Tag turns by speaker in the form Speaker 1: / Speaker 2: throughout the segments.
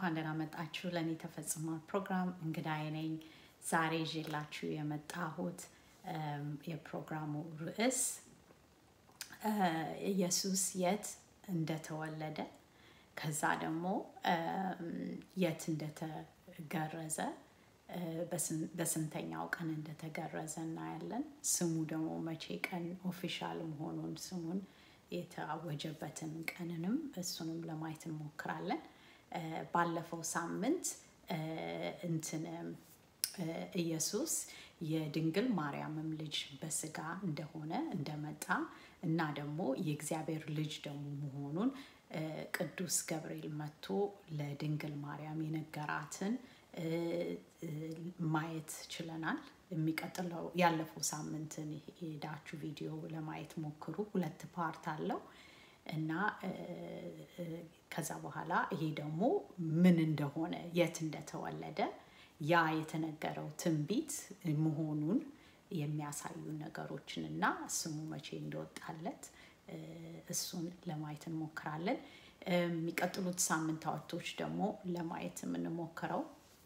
Speaker 1: እንኳን ደህና መጣችሁ። ለእኔ ተፈጽሟል ፕሮግራም እንግዳዬ ነኝ። ዛሬ ይዤላችሁ የመጣሁት እም፣ የፕሮግራሙ ርዕስ እ፣ ኢየሱስ የት እንደተወለደ ከዛ ደግሞ እም፣ የት እንደተገረዘ እ፣ በስን- በስንተኛው ቀን እንደተገረዘ እናያለን። ስሙ ደግሞ መቼ ቀን ኦፊሻል መሆኑን ስሙን የታወጀበትን ቀንንም እሱንም ለማየት እንሞክራለን። እ፣ ባለፈው ሳምንት እ፣ እንትን እ፣ ኢየሱስ የድንግል ማርያምም ልጅ በስጋ እንደሆነ እንደመጣ እና ደግሞ የእግዚአብሔር ልጅ ደግሞ መሆኑን እ፣ ቅዱስ ገብርኤል መጥቶ ለድንግል ማርያም የነገራትን እ፣ እ፣ ማየት ችለናል። የሚቀጥለው ያለፈው ሳምንትን ሄዳችሁ ቪዲዮ ለማየት ሞክሩ። ሁለት ፓርት አለው እና እ፣ እ፣ ከዛ በኋላ ይሄ ደግሞ ምን እንደሆነ የት እንደተወለደ ያ የተነገረው ትንቢት መሆኑን የሚያሳዩ ነገሮችን እና ስሙ መቼ እንደወጣለት እ፣ እሱን ለማየት እንሞክራለን። እ፣ የሚቀጥሉት ሳምንታቶች ደግሞ ለማየት የምንሞክረው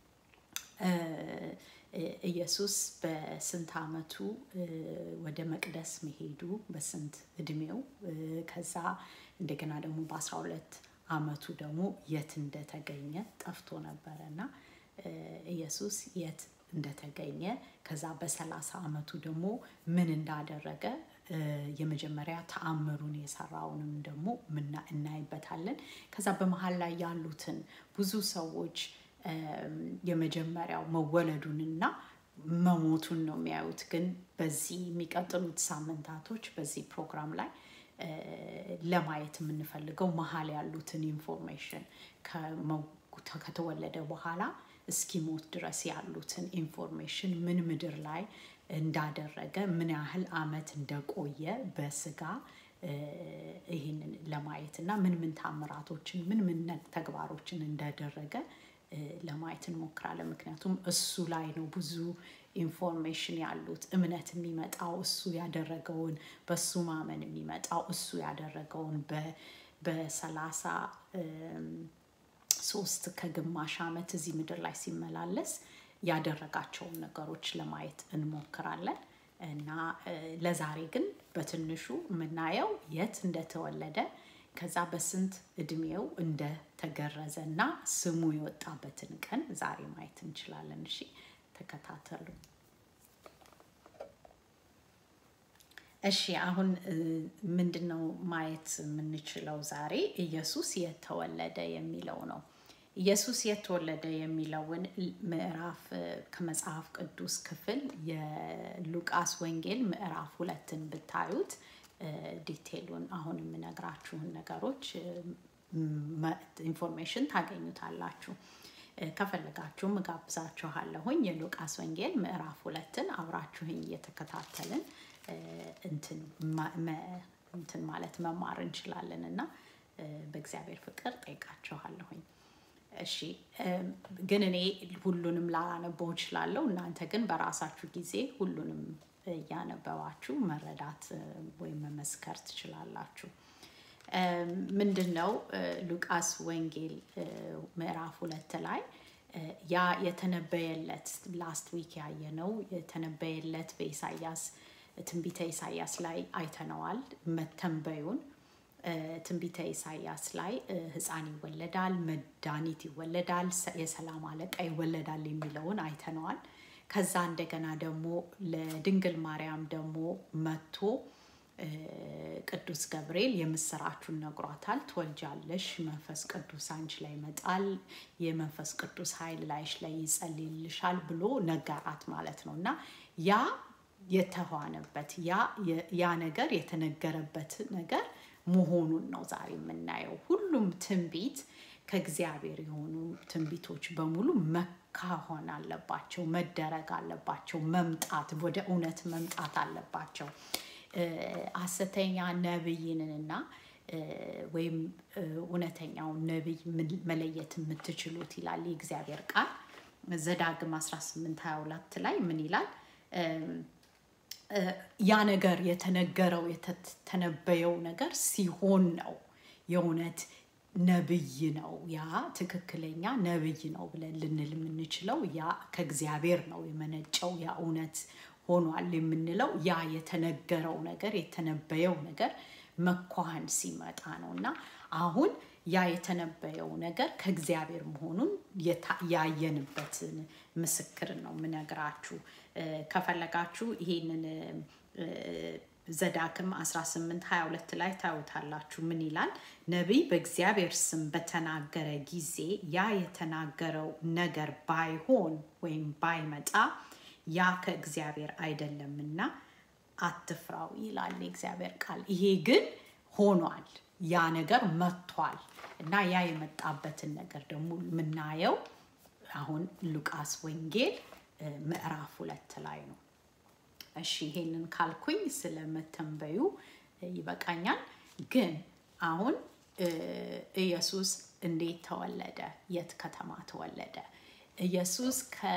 Speaker 1: እ፣ እ፣ ኢየሱስ በስንት ዓመቱ እ፣ ወደ መቅደስ መሄዱ በስንት እድሜው እ፣ ከዛ እንደገና ደግሞ በአስራ ሁለት ዓመቱ ደግሞ የት እንደተገኘ ጠፍቶ ነበረ እና እ፣ ኢየሱስ የት እንደተገኘ ከዛ በሰላሳ ዓመቱ ደግሞ ምን እንዳደረገ እ፣ የመጀመሪያ ተአምሩን የሰራውንም ደግሞ ምና- እናይበታለን። ከዛ በመሀል ላይ ያሉትን ብዙ ሰዎች እም፣ የመጀመሪያው መወለዱንና መሞቱን ነው የሚያዩት። ግን በዚህ የሚቀጥሉት ሳምንታቶች በዚህ ፕሮግራም ላይ እ፣ ለማየት የምንፈልገው መሀል ያሉትን ኢንፎርሜሽን ከመው- ከተወለደ በኋላ እስኪሞት ድረስ ያሉትን ኢንፎርሜሽን ምን ምድር ላይ እንዳደረገ ምን ያህል አመት እንደቆየ በስጋ እ፣ ይህንን ለማየት እና ምን ምን ታምራቶችን ምን ምን ነ- ተግባሮችን እንዳደረገ እ፣ ለማየት እንሞክራለን። ምክንያቱም እሱ ላይ ነው ብዙ ኢንፎርሜሽን ያሉት። እምነት የሚመጣው እሱ ያደረገውን በሱ ማመን የሚመጣው እሱ ያደረገውን በ- በሰላሳ እም፣ ሶስት ከግማሽ ዓመት እዚህ ምድር ላይ ሲመላለስ ያደረጋቸውን ነገሮች ለማየት እንሞክራለን እና እ፣ ለዛሬ ግን በትንሹ የምናየው የት እንደተወለደ ከዛ በስንት እድሜው እንደተገረዘ እና ስሙ የወጣበትን ቀን ዛሬ ማየት እንችላለን። እሺ ተከታተሉ። እሺ አሁን እ፣ ምንድን ነው ማየት የምንችለው ዛሬ? ኢየሱስ የተወለደ የሚለው ነው። ኢየሱስ የተወለደ የሚለውን ምዕራፍ እ፣ ከመጽሐፍ ቅዱስ ክፍል የሉቃስ ወንጌል ምዕራፍ ሁለትን ብታዩት እ፣ ዲቴሉን አሁን የምነግራችሁን ነገሮች እ፣ መ- ኢንፎርሜሽን ታገኙታላችሁ። እ፣ ከፈለጋችሁም እጋብዛችኋለሁኝ የሉቃስ ወንጌል ምዕራፍ ሁለትን አብራችሁኝ እየተከታተልን እ፣ እንትን ማ- መ- እንትን ማለት መማር እንችላለን እና እ፣ በእግዚአብሔር ፍቅር ጠይቃችኋለሁኝ። እሺ እም፣ ግን እኔ ሁሉንም ላላነበው እችላለሁ። እናንተ ግን በራሳችሁ ጊዜ ሁሉንም እያነበባችሁ መረዳት እ፣ ወይም መመስከር ትችላላችሁ። እም፣ ምንድን ነው እ፣ ሉቃስ ወንጌል እ፣ ምዕራፍ ሁለት ላይ እ፣ ያ የተነበየለት ላስት ዊክ ያየነው የተነበየለት በኢሳያስ ትንቢተ ኢሳያስ ላይ አይተነዋል መተንበዩን እ፣ ትንቢተ ኢሳያስ ላይ እ፣ ሕፃን ይወለዳል፣ መድኃኒት ይወለዳል፣ ሰ- የሰላም አለቃ ይወለዳል የሚለውን አይተነዋል። ከዛ እንደገና ደግሞ ለድንግል ማርያም ደግሞ መጥቶ እ፣ ቅዱስ ገብርኤል የምስራቹን ነግሯታል። ትወልጃለሽ፣ መንፈስ ቅዱስ አንቺ ላይ ይመጣል፣ የመንፈስ ቅዱስ ኃይል ላይሽ ላይ ይጸልይልሻል ብሎ ነገራት ማለት ነው እና ያ የተኋነበት ያ ያ ነገር የተነገረበት ነገር መሆኑን ነው ዛሬ የምናየው። ሁሉም ትንቢት ከእግዚአብሔር የሆኑ ትንቢቶች በሙሉ መካሆን አለባቸው፣ መደረግ አለባቸው፣ መምጣት ወደ እውነት መምጣት አለባቸው። እ፣ ሐሰተኛ ነቢይንና እ፣ ወይም እ፣ እውነተኛውን ነቢይ ምን- መለየት የምትችሉት ይላል የእግዚአብሔር ቃል ዘዳግም 18 22 ላይ ምን ይላል? እም፣ ያ ነገር የተነገረው የተተነበየው ነገር ሲሆን ነው የእውነት ነብይ ነው። ያ ትክክለኛ ነብይ ነው ብለን ልንል የምንችለው ያ ከእግዚአብሔር ነው የመነጨው ያ እውነት ሆኗል የምንለው ያ የተነገረው ነገር የተነበየው ነገር መኳህን ሲመጣ ነው እና አሁን ያ የተነበየው ነገር ከእግዚአብሔር መሆኑን ያየንበትን ምስክር ነው የምነግራችሁ። ከፈለጋችሁ ይሄንን ዘዳክም 18 22 ላይ ታዩታላችሁ። ምን ይላል? ነቢይ በእግዚአብሔር ስም በተናገረ ጊዜ ያ የተናገረው ነገር ባይሆን ወይም ባይመጣ ያ ከእግዚአብሔር አይደለምና አትፍራው ይላል የእግዚአብሔር ቃል። ይሄ ግን ሆኗል፣ ያ ነገር መጥቷል እና ያ የመጣበትን ነገር ደግሞ የምናየው አሁን ሉቃስ ወንጌል ምዕራፍ ሁለት ላይ ነው። እሺ ይሄንን ካልኩኝ ስለመተንበዩ ይበቃኛል። ግን አሁን ኢየሱስ እንዴት ተወለደ? የት ከተማ ተወለደ? ኢየሱስ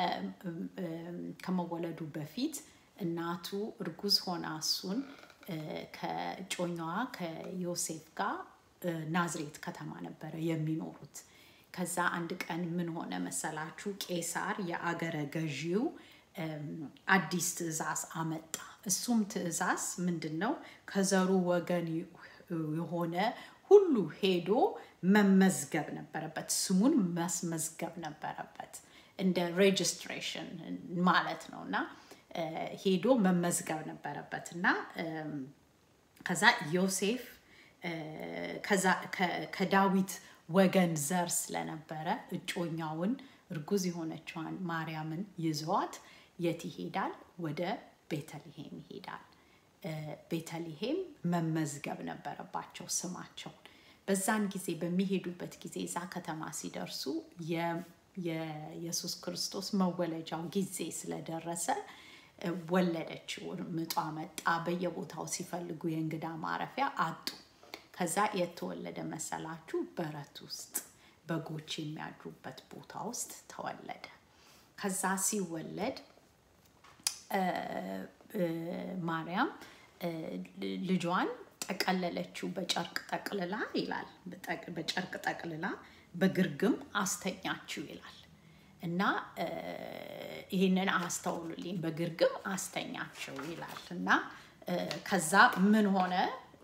Speaker 1: ከመወለዱ በፊት እናቱ እርጉዝ ሆና እሱን ከእጮኛዋ ከዮሴፍ ጋር ናዝሬት ከተማ ነበረ የሚኖሩት። ከዛ አንድ ቀን ምን ሆነ መሰላችሁ? ቄሳር የአገረ ገዢው አዲስ ትእዛዝ አመጣ። እሱም ትእዛዝ ምንድን ነው? ከዘሩ ወገን የሆነ ሁሉ ሄዶ መመዝገብ ነበረበት። ስሙን ማስመዝገብ ነበረበት። እንደ ሬጅስትሬሽን ማለት ነው እና ሄዶ መመዝገብ ነበረበት እና ከዛ ዮሴፍ ከዳዊት ወገን ዘር ስለነበረ እጮኛውን እርጉዝ የሆነችዋን ማርያምን ይዘዋት የት ይሄዳል? ወደ ቤተልሔም ይሄዳል። ቤተልሔም መመዝገብ ነበረባቸው ስማቸውን። በዛን ጊዜ በሚሄዱበት ጊዜ እዛ ከተማ ሲደርሱ የኢየሱስ ክርስቶስ መወለጃው ጊዜ ስለደረሰ ወለደችው። ምጧ መጣ። በየቦታው ሲፈልጉ የእንግዳ ማረፊያ አጡ። ከዛ የተወለደ መሰላችሁ? በረት ውስጥ በጎች የሚያድሩበት ቦታ ውስጥ ተወለደ። ከዛ ሲወለድ ማርያም ልጇን ጠቀለለችው በጨርቅ ጠቅልላ ይላል። በጨርቅ ጠቅልላ በግርግም አስተኛችው ይላል እና ይህንን አስተውሉልኝ። በግርግም አስተኛችው ይላል እና ከዛ ምን ሆነ?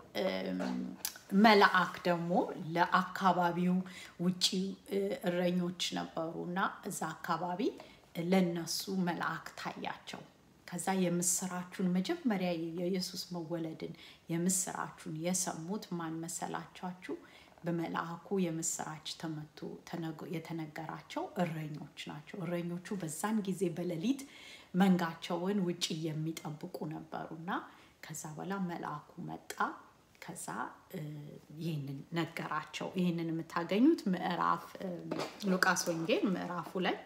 Speaker 1: መልአክ ደግሞ ለአካባቢው ውጪ እረኞች ነበሩ እና እዛ አካባቢ ለነሱ መልአክ ታያቸው። ከዛ የምስራቹን መጀመሪያ የኢየሱስ መወለድን የምስራቹን የሰሙት ማን መሰላቻችሁ? በመልአኩ የምስራች ተመቶ የተነገራቸው እረኞች ናቸው። እረኞቹ በዛን ጊዜ በሌሊት መንጋቸውን ውጭ የሚጠብቁ ነበሩና ከዛ በኋላ መልአኩ መጣ። ከዛ ይህንን ነገራቸው። ይህንን የምታገኙት ምዕራፍ ሉቃስ ወንጌል ምዕራፍ ሁለት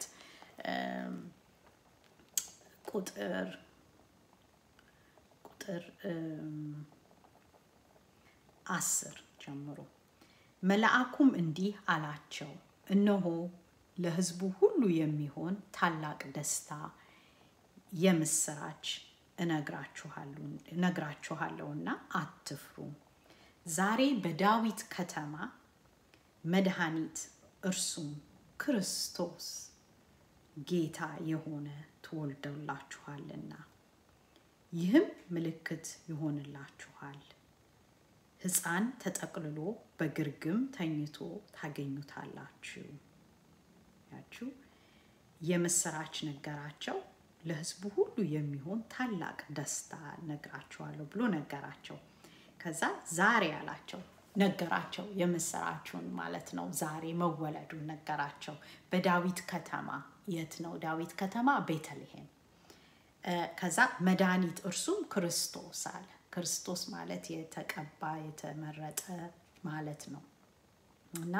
Speaker 1: ቁጥር ቁጥር አስር ጀምሮ መልአኩም እንዲህ አላቸው፣ እነሆ ለሕዝቡ ሁሉ የሚሆን ታላቅ ደስታ የምስራች እነግራችኋለሁና አትፍሩ። ዛሬ በዳዊት ከተማ መድኃኒት እርሱም ክርስቶስ ጌታ የሆነ ተወልዶላችኋልና ይህም ምልክት ይሆንላችኋል፣ ሕፃን ተጠቅልሎ በግርግም ተኝቶ ታገኙታላችሁ። ያችሁ የምስራች ነገራቸው። ለሕዝቡ ሁሉ የሚሆን ታላቅ ደስታ ነግራችኋለሁ ብሎ ነገራቸው። ከዛ ዛሬ አላቸው ነገራቸው። የምስራችሁን ማለት ነው። ዛሬ መወለዱን ነገራቸው። በዳዊት ከተማ የት ነው? ዳዊት ከተማ ቤተልሔም። ከዛ መድኃኒት እርሱም ክርስቶስ አለ። ክርስቶስ ማለት የተቀባ የተመረጠ ማለት ነው እና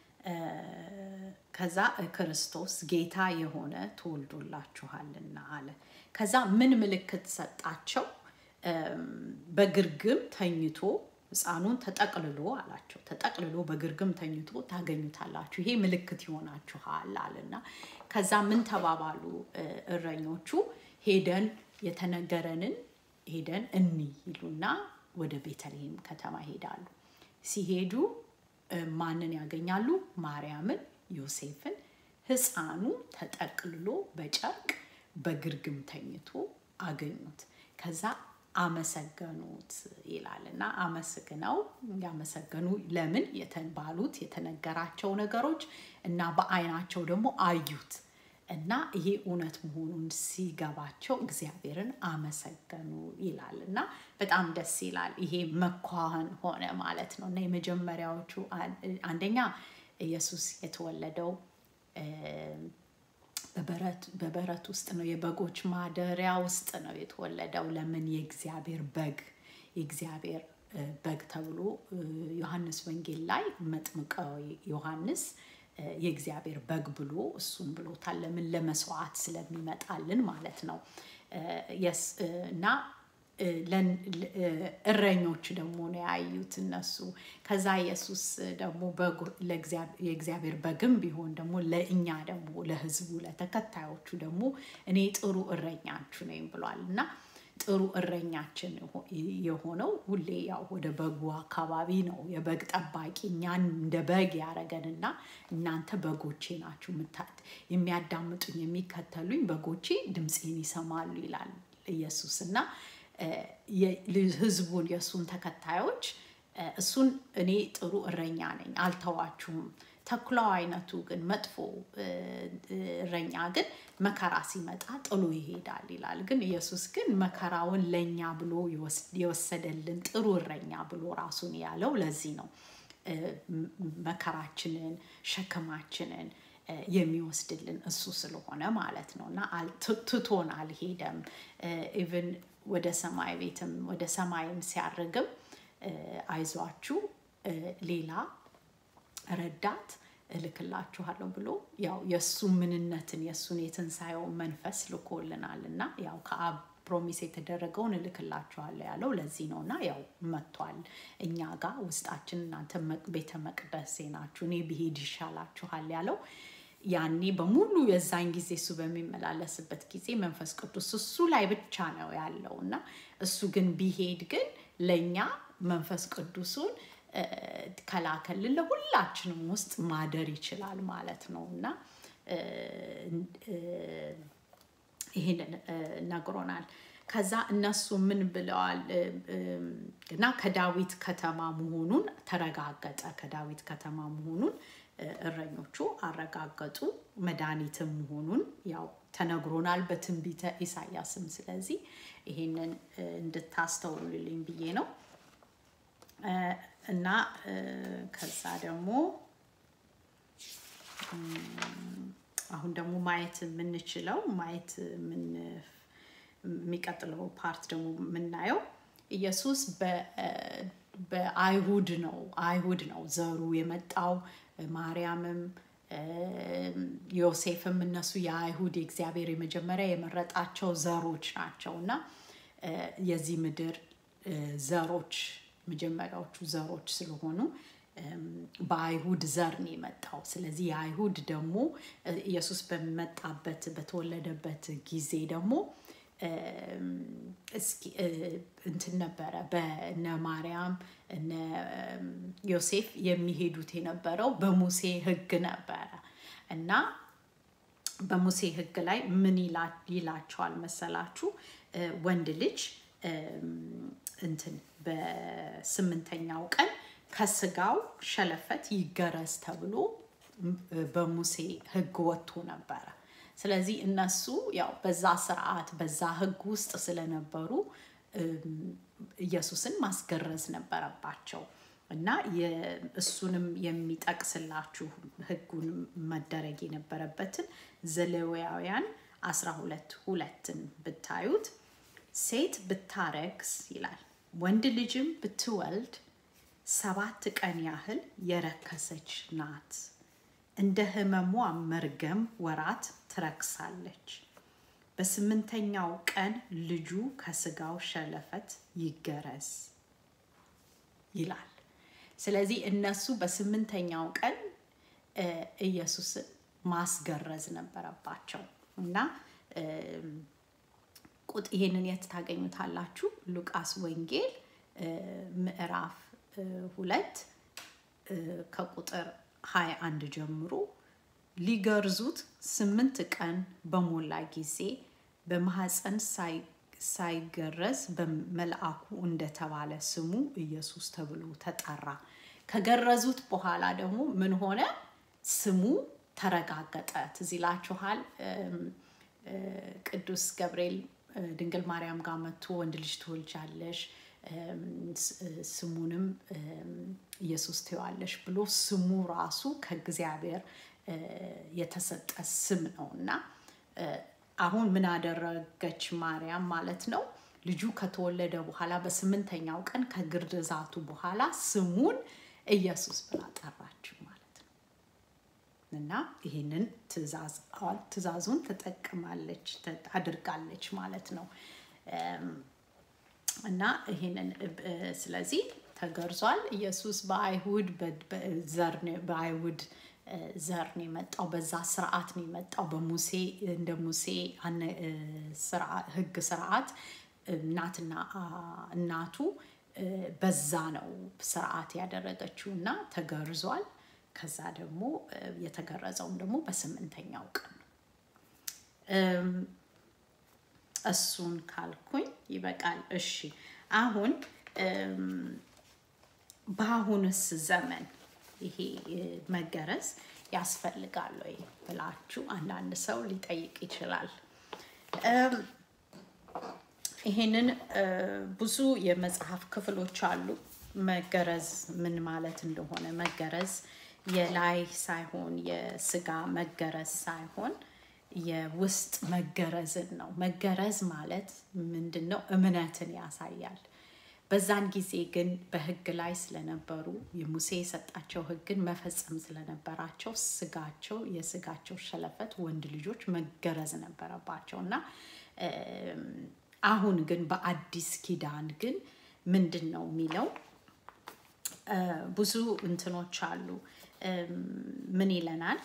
Speaker 1: ከዛ ክርስቶስ ጌታ የሆነ ተወልዶላችኋልና አለ። ከዛ ምን ምልክት ሰጣቸው? በግርግም ተኝቶ ሕፃኑን ተጠቅልሎ አላቸው። ተጠቅልሎ በግርግም ተኝቶ ታገኙታላችሁ፣ ይሄ ምልክት ይሆናችኋል አለና ከዛ ምን ተባባሉ እረኞቹ? ሄደን የተነገረንን ሄደን እኒ ይሉና ወደ ቤተልሔም ከተማ ሄዳሉ። ሲሄዱ ማንን ያገኛሉ? ማርያምን፣ ዮሴፍን። ህፃኑ ተጠቅልሎ በጨርቅ በግርግም ተኝቶ አገኙት። ከዛ አመሰገኑት ይላል እና አመስግነው ያመሰገኑ ለምን የተባሉት የተነገራቸው ነገሮች እና በአይናቸው ደግሞ አዩት እና ይሄ እውነት መሆኑን ሲገባቸው እግዚአብሔርን አመሰገኑ ይላል እና በጣም ደስ ይላል። ይሄ መኳህን ሆነ ማለት ነው እና የመጀመሪያዎቹ አንደኛ ኢየሱስ የተወለደው በበረት ውስጥ ነው። የበጎች ማደሪያ ውስጥ ነው የተወለደው። ለምን? የእግዚአብሔር በግ የእግዚአብሔር በግ ተብሎ ዮሐንስ ወንጌል ላይ መጥምቀው ዮሐንስ የእግዚአብሔር በግ ብሎ እሱን ብሎታል። ለምን? ለመስዋዕት ስለሚመጣልን ማለት ነው እና እረኞች ደግሞ ነው ያዩት እነሱ። ከዛ ኢየሱስ ደግሞ የእግዚአብሔር በግም ቢሆን ደግሞ ለእኛ ደግሞ ለሕዝቡ ለተከታዮቹ ደግሞ እኔ ጥሩ እረኛችሁ ነኝ ብሏል እና ጥሩ እረኛችን የሆነው ሁሌ ያው ወደ በጉ አካባቢ ነው። የበግ ጠባቂ እኛን እንደ በግ ያደረገንና እናንተ በጎቼ ናችሁ፣ የሚያዳምጡኝ የሚከተሉኝ በጎቼ ድምፄን ይሰማሉ ይላል ኢየሱስ እና ህዝቡን የእሱን ተከታዮች እሱን እኔ ጥሩ እረኛ ነኝ አልተዋችሁም። ተኩላው አይነቱ ግን መጥፎ እረኛ ግን መከራ ሲመጣ ጥሎ ይሄዳል ይላል። ግን ኢየሱስ ግን መከራውን ለእኛ ብሎ የወሰደልን ጥሩ እረኛ ብሎ ራሱን ያለው ለዚህ ነው። መከራችንን ሸክማችንን የሚወስድልን እሱ ስለሆነ ማለት ነው እና ትቶን አልሄደም። ኢቭን ወደ ሰማይ ቤትም ወደ ሰማይም ሲያርግም አይዟችሁ ሌላ ረዳት እልክላችኋለሁ ብሎ ያው የእሱ ምንነትን የእሱን የትንሣኤውን መንፈስ ልኮልናል እና ያው ከአብ ፕሮሚስ የተደረገውን እልክላችኋለሁ ያለው ለዚህ ነው እና ያው መጥቷል እኛ ጋር ውስጣችን እናንተ ቤተ መቅደሴ ናችሁ እኔ ብሄድ ይሻላችኋል ያለው ያኔ በሙሉ የዛን ጊዜ እሱ በሚመላለስበት ጊዜ መንፈስ ቅዱስ እሱ ላይ ብቻ ነው ያለው እና እሱ ግን ቢሄድ ግን ለእኛ መንፈስ ቅዱሱን ከላከልን ለሁላችንም ውስጥ ማደር ይችላል ማለት ነው እና ይህንን ነግሮናል። ከዛ እነሱ ምን ብለዋል እና ከዳዊት ከተማ መሆኑን ተረጋገጠ። ከዳዊት ከተማ መሆኑን እረኞቹ አረጋገጡ። መድኃኒትም መሆኑን ያው ተነግሮናል በትንቢተ ኢሳያስም። ስለዚህ ይሄንን እንድታስተውሉልኝ ብዬ ነው እና ከዛ ደግሞ አሁን ደግሞ ማየት የምንችለው ማየት የሚቀጥለው ፓርት ደግሞ የምናየው ኢየሱስ በአይሁድ ነው አይሁድ ነው ዘሩ የመጣው ማርያምም ዮሴፍም እነሱ የአይሁድ የእግዚአብሔር የመጀመሪያ የመረጣቸው ዘሮች ናቸው እና የዚህ ምድር ዘሮች መጀመሪያዎቹ ዘሮች ስለሆኑ በአይሁድ ዘር ነው የመጣው። ስለዚህ የአይሁድ ደግሞ ኢየሱስ በመጣበት በተወለደበት ጊዜ ደግሞ እስኪ እንትን ነበረ በነ ማርያም እነ ዮሴፍ የሚሄዱት የነበረው በሙሴ ሕግ ነበረ እና በሙሴ ሕግ ላይ ምን ይላቸዋል መሰላችሁ? ወንድ ልጅ እንትን በስምንተኛው ቀን ከስጋው ሸለፈት ይገረዝ ተብሎ በሙሴ ሕግ ወጥቶ ነበረ። ስለዚህ እነሱ ያው በዛ ስርዓት በዛ ሕግ ውስጥ ስለነበሩ ኢየሱስን ማስገረዝ ነበረባቸው እና እሱንም የሚጠቅስላችሁ ሕጉን መደረግ የነበረበትን ዘሌዋውያን 12 ሁለትን ብታዩት ሴት ብታረግዝ ይላል ወንድ ልጅም ብትወልድ ሰባት ቀን ያህል የረከሰች ናት። እንደ ህመሟ መርገም ወራት ትረክሳለች። በስምንተኛው ቀን ልጁ ከስጋው ሸለፈት ይገረዝ ይላል። ስለዚህ እነሱ በስምንተኛው ቀን ኢየሱስን ማስገረዝ ነበረባቸው እና ቁጥ ይሄንን የት ታገኙታላችሁ? ሉቃስ ወንጌል ምዕራፍ ሁለት ከቁጥር 21 ጀምሮ ሊገርዙት ስምንት ቀን በሞላ ጊዜ በማህፀን ሳይገረዝ በመልአኩ እንደተባለ ስሙ ኢየሱስ ተብሎ ተጠራ። ከገረዙት በኋላ ደግሞ ምን ሆነ? ስሙ ተረጋገጠ። ትዝ ይላችኋል። ቅዱስ ገብርኤል ድንግል ማርያም ጋር መጥቶ ወንድ ልጅ ትወልጃለሽ ስሙንም ኢየሱስ ትይዋለሽ ብሎ ስሙ ራሱ ከእግዚአብሔር የተሰጠ ስም ነው እና አሁን ምን አደረገች ማርያም ማለት ነው? ልጁ ከተወለደ በኋላ በስምንተኛው ቀን ከግርዛቱ በኋላ ስሙን ኢየሱስ ብላ ጠራችው ማለት ነው እና ይህንን ትእዛዙን ተጠቅማለች አድርጋለች ማለት ነው እና ይህንን ስለዚህ ተገርዟል። ኢየሱስ በአይሁድ በአይሁድ ዘር ነው የመጣው። በዛ ስርዓት ነው የመጣው። በሙሴ እንደ ሙሴ ሕግ ስርዓት እናትና እናቱ በዛ ነው ስርዓት ያደረገችው እና ተገርዟል። ከዛ ደግሞ የተገረዘውም ደግሞ በስምንተኛው ቀን ነው። እሱን ካልኩኝ ይበቃል። እሺ አሁን በአሁንስ ዘመን ይሄ መገረዝ ያስፈልጋል ወይ ብላችሁ አንዳንድ ሰው ሊጠይቅ ይችላል። ይሄንን ብዙ የመጽሐፍ ክፍሎች አሉ። መገረዝ ምን ማለት እንደሆነ መገረዝ የላይ ሳይሆን የስጋ መገረዝ ሳይሆን የውስጥ መገረዝን ነው። መገረዝ ማለት ምንድን ነው? እምነትን ያሳያል። በዛን ጊዜ ግን በህግ ላይ ስለነበሩ የሙሴ የሰጣቸው ህግን መፈጸም ስለነበራቸው ስጋቸው የስጋቸው ሸለፈት ወንድ ልጆች መገረዝ ነበረባቸው እና አሁን ግን በአዲስ ኪዳን ግን ምንድን ነው የሚለው ብዙ እንትኖች አሉ። ምን ይለናል?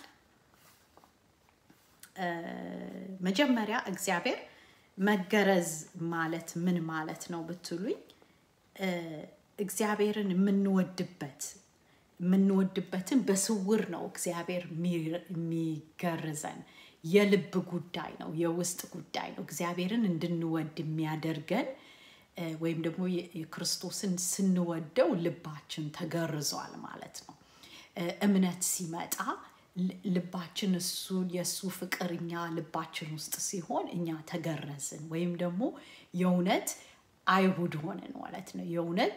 Speaker 1: መጀመሪያ እግዚአብሔር መገረዝ ማለት ምን ማለት ነው ብትሉኝ እግዚአብሔርን የምንወድበት የምንወድበትን በስውር ነው እግዚአብሔር የሚገርዘን። የልብ ጉዳይ ነው፣ የውስጥ ጉዳይ ነው። እግዚአብሔርን እንድንወድ የሚያደርገን ወይም ደግሞ የክርስቶስን ስንወደው ልባችን ተገርዟል ማለት ነው። እምነት ሲመጣ ልባችን እሱ የእሱ ፍቅር እኛ ልባችን ውስጥ ሲሆን እኛ ተገረዝን ወይም ደግሞ የእውነት አይሁድ ሆንን ማለት ነው። የእውነት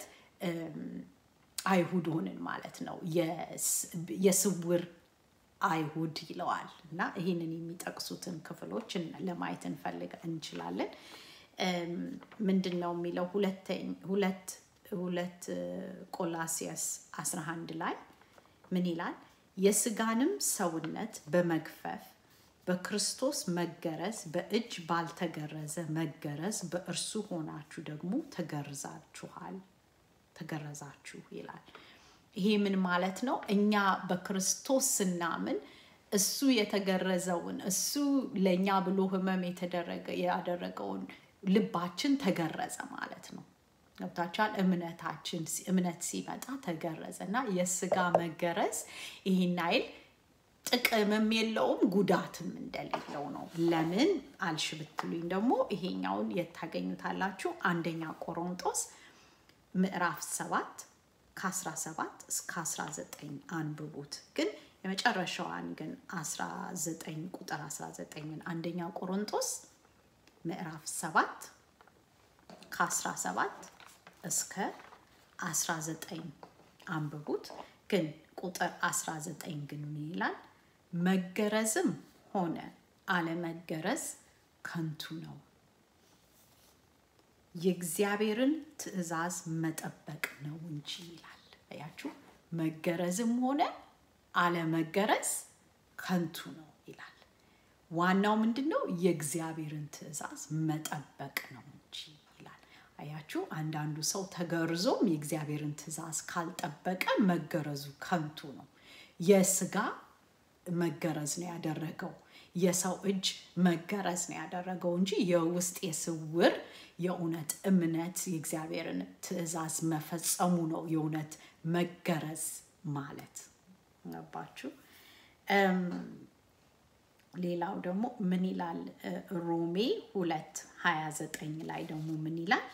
Speaker 1: አይሁድ ሆንን ማለት ነው። የስውር አይሁድ ይለዋል እና ይህንን የሚጠቅሱትን ክፍሎች ለማየት እንፈልግ እንችላለን። ምንድን ነው የሚለው ሁለት ሁለት ቆላሲያስ 11 ላይ ምን ይላል? የስጋንም ሰውነት በመግፈፍ በክርስቶስ መገረዝ በእጅ ባልተገረዘ መገረዝ በእርሱ ሆናችሁ ደግሞ ተገርዛችኋል ተገረዛችሁ ይላል። ይሄ ምን ማለት ነው? እኛ በክርስቶስ ስናምን እሱ የተገረዘውን እሱ ለእኛ ብሎ ህመም የተደረገ ያደረገውን ልባችን ተገረዘ ማለት ነው። ገብታችኋል? እምነታችን እምነት ሲመጣ ተገረዘ እና የስጋ መገረዝ ይህን አይል ጥቅምም የለውም ጉዳትም እንደሌለው ነው። ለምን አልሽ ብትሉኝ ደግሞ ይሄኛውን የት ታገኙታላችሁ? አንደኛ ቆሮንጦስ ምዕራፍ ሰባት ከ17 እስከ 19 አንብቡት። ግን የመጨረሻዋን ግን 19 ቁጥር 19ን አንደኛ ቆሮንጦስ ምዕራፍ 7 ከ17 እስከ 19 አንብቡት። ግን ቁጥር 19 ግን ምን ይላል? መገረዝም ሆነ አለመገረዝ ከንቱ ነው፣ የእግዚአብሔርን ትእዛዝ መጠበቅ ነው እንጂ ይላል። አያችሁ፣ መገረዝም ሆነ አለመገረዝ ከንቱ ነው ይላል። ዋናው ምንድን ነው? የእግዚአብሔርን ትእዛዝ መጠበቅ ነው እንጂ ይላል። አያችሁ፣ አንዳንዱ ሰው ተገርዞም የእግዚአብሔርን ትእዛዝ ካልጠበቀ መገረዙ ከንቱ ነው። የስጋ መገረዝ ነው ያደረገው። የሰው እጅ መገረዝ ነው ያደረገው እንጂ የውስጥ የስውር የእውነት እምነት የእግዚአብሔርን ትእዛዝ መፈጸሙ ነው የእውነት መገረዝ ማለት ገባችሁ? ሌላው ደግሞ ምን ይላል? ሮሜ ሁለት ሀያ ዘጠኝ ላይ ደግሞ ምን ይላል?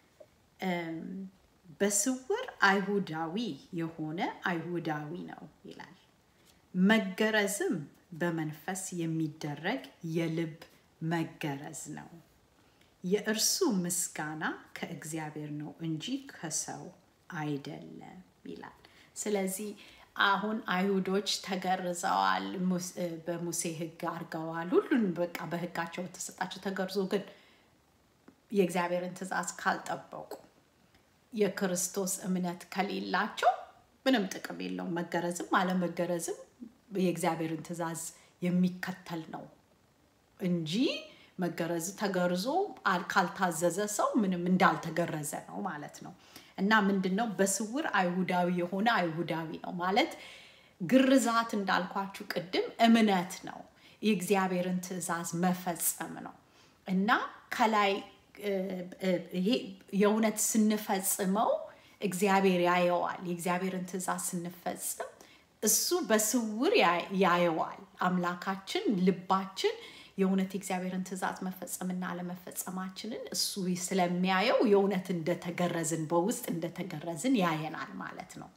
Speaker 1: በስውር አይሁዳዊ የሆነ አይሁዳዊ ነው ይላል። መገረዝም በመንፈስ የሚደረግ የልብ መገረዝ ነው። የእርሱ ምስጋና ከእግዚአብሔር ነው እንጂ ከሰው አይደለም ይላል። ስለዚህ አሁን አይሁዶች ተገርዘዋል፣ በሙሴ ሕግ አድርገዋል። ሁሉን በቃ በሕጋቸው ተሰጣቸው ተገርዞ ግን የእግዚአብሔርን ትእዛዝ ካልጠበቁ የክርስቶስ እምነት ከሌላቸው ምንም ጥቅም የለውም። መገረዝም አለመገረዝም የእግዚአብሔርን ትእዛዝ የሚከተል ነው እንጂ መገረዝ ተገርዞ ካልታዘዘ ሰው ምንም እንዳልተገረዘ ነው ማለት ነው። እና ምንድን ነው በስውር አይሁዳዊ የሆነ አይሁዳዊ ነው ማለት ግርዛት እንዳልኳችሁ ቅድም እምነት ነው፣ የእግዚአብሔርን ትእዛዝ መፈጸም ነው እና ከላይ ይሄ የእውነት ስንፈጽመው እግዚአብሔር ያየዋል። የእግዚአብሔርን ትእዛዝ ስንፈጽም እሱ በስውር ያየዋል። አምላካችን ልባችን የእውነት የእግዚአብሔርን ትእዛዝ መፈጸምና አለመፈጸማችንን እሱ ስለሚያየው የእውነት እንደተገረዝን በውስጥ እንደተገረዝን ያየናል ማለት ነው።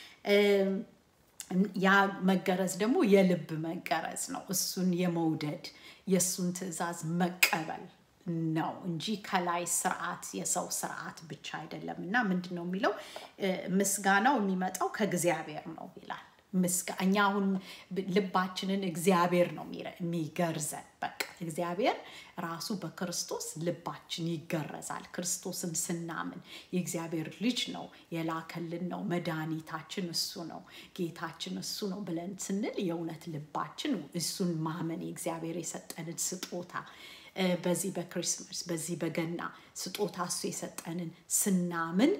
Speaker 1: ያ መገረዝ ደግሞ የልብ መገረዝ ነው። እሱን የመውደድ የእሱን ትእዛዝ መቀበል ነው እንጂ ከላይ ስርዓት የሰው ስርዓት ብቻ አይደለም። እና ምንድን ነው የሚለው ምስጋናው የሚመጣው ከእግዚአብሔር ነው ይላል። እኛ አሁን ልባችንን እግዚአብሔር ነው የሚገርዘን። በቃ እግዚአብሔር ራሱ በክርስቶስ ልባችን ይገረዛል። ክርስቶስን ስናምን የእግዚአብሔር ልጅ ነው የላከልን ነው መድኃኒታችን እሱ ነው ጌታችን እሱ ነው ብለን ስንል የእውነት ልባችን እሱን ማመን የእግዚአብሔር የሰጠንን ስጦታ በዚህ በክሪስማስ በዚህ በገና ስጦታ እሱ የሰጠንን ስናምን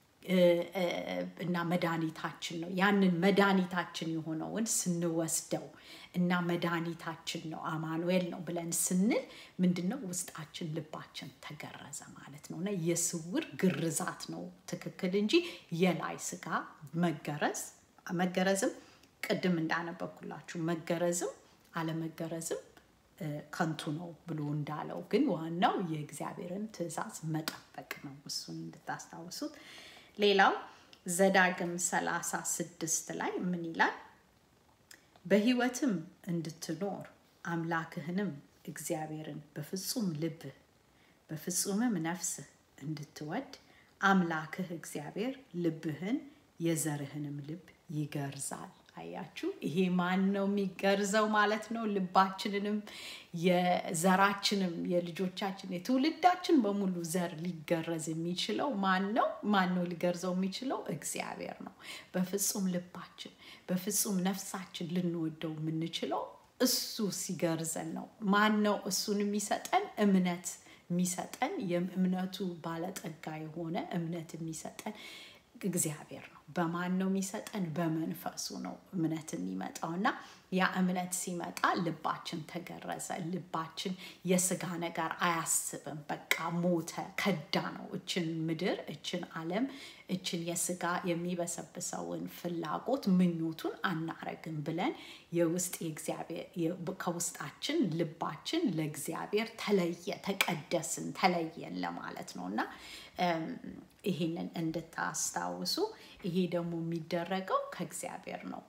Speaker 1: እና መድኃኒታችን ነው። ያንን መድኃኒታችን የሆነውን ስንወስደው እና መድኃኒታችን ነው አማኑኤል ነው ብለን ስንል ምንድን ነው ውስጣችን ልባችን ተገረዘ ማለት ነው። እና የስውር ግርዛት ነው ትክክል እንጂ የላይ ስጋ መገረዝ መገረዝም ቅድም እንዳነበብኩላችሁ መገረዝም አለመገረዝም ከንቱ ነው ብሎ እንዳለው ግን ዋናው የእግዚአብሔርን ትእዛዝ መጠበቅ ነው። እሱን እንድታስታውሱት። ሌላው ዘዳግም ሰላሳ ስድስት ላይ ምን ይላል? በሕይወትም እንድትኖር አምላክህንም እግዚአብሔርን በፍጹም ልብህ በፍጹምም ነፍስህ እንድትወድ አምላክህ እግዚአብሔር ልብህን የዘርህንም ልብ ይገርዛል። አያችሁ፣ ይሄ ማን ነው የሚገርዘው ማለት ነው? ልባችንንም የዘራችንም የልጆቻችን የትውልዳችን በሙሉ ዘር ሊገረዝ የሚችለው ማን ነው? ማን ነው ሊገርዘው የሚችለው? እግዚአብሔር ነው። በፍጹም ልባችን በፍጹም ነፍሳችን ልንወደው የምንችለው እሱ ሲገርዘን ነው። ማን ነው እሱን የሚሰጠን? እምነት የሚሰጠን የእምነቱ ባለጠጋ የሆነ እምነት የሚሰጠን እግዚአብሔር ነው። በማን ነው የሚሰጠን? በመንፈሱ ነው እምነት የሚመጣው እና ያ እምነት ሲመጣ ልባችን ተገረዘ። ልባችን የስጋ ነገር አያስብም። በቃ ሞተ፣ ከዳ ነው። እችን ምድር፣ እችን ዓለም፣ እችን የስጋ የሚበሰብሰውን ፍላጎት ምኞቱን አናረግም ብለን የውስጥ ከውስጣችን ልባችን ለእግዚአብሔር ተለየ፣ ተቀደስን፣ ተለየን ለማለት ነው እና ይህንን እንድታስታውሱ ይሄ ደግሞ የሚደረገው ከእግዚአብሔር ነው።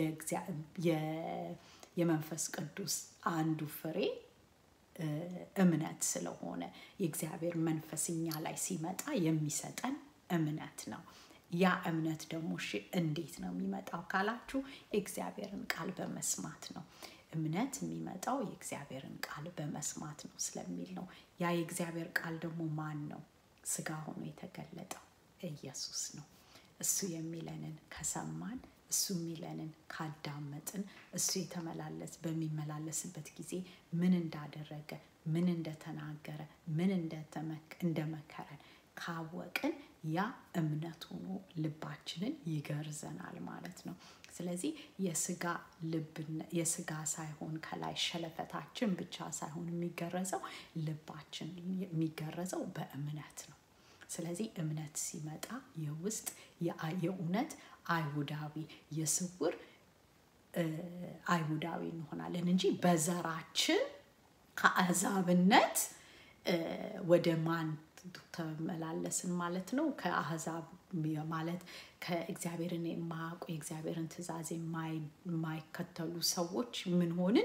Speaker 1: የመንፈስ ቅዱስ አንዱ ፍሬ እምነት ስለሆነ የእግዚአብሔር መንፈስ እኛ ላይ ሲመጣ የሚሰጠን እምነት ነው። ያ እምነት ደግሞ እሺ እንዴት ነው የሚመጣው ካላችሁ የእግዚአብሔርን ቃል በመስማት ነው። እምነት የሚመጣው የእግዚአብሔርን ቃል በመስማት ነው ስለሚል ነው። ያ የእግዚአብሔር ቃል ደግሞ ማን ነው? ስጋ ሆኖ የተገለጠው ኢየሱስ ነው። እሱ የሚለንን ከሰማን እሱ የሚለንን ካዳመጥን እሱ የተመላለስ በሚመላለስበት ጊዜ ምን እንዳደረገ ምን እንደተናገረ ምን እንደመከረን ካወቅን ያ እምነት ሆኖ ልባችንን ይገርዘናል ማለት ነው። ስለዚህ የስጋ ልብ የስጋ ሳይሆን ከላይ ሸለፈታችን ብቻ ሳይሆን የሚገረዘው ልባችን የሚገረዘው በእምነት ነው። ስለዚህ እምነት ሲመጣ የውስጥ የእውነት አይሁዳዊ የስውር አይሁዳዊ እንሆናለን እንጂ በዘራችን ከአሕዛብነት ወደ ማን ተመላለስን ማለት ነው? ከአሕዛብ ማለት ከእግዚአብሔርን የማያውቁ የእግዚአብሔርን ትእዛዝ የማይከተሉ ሰዎች ምን ሆንን?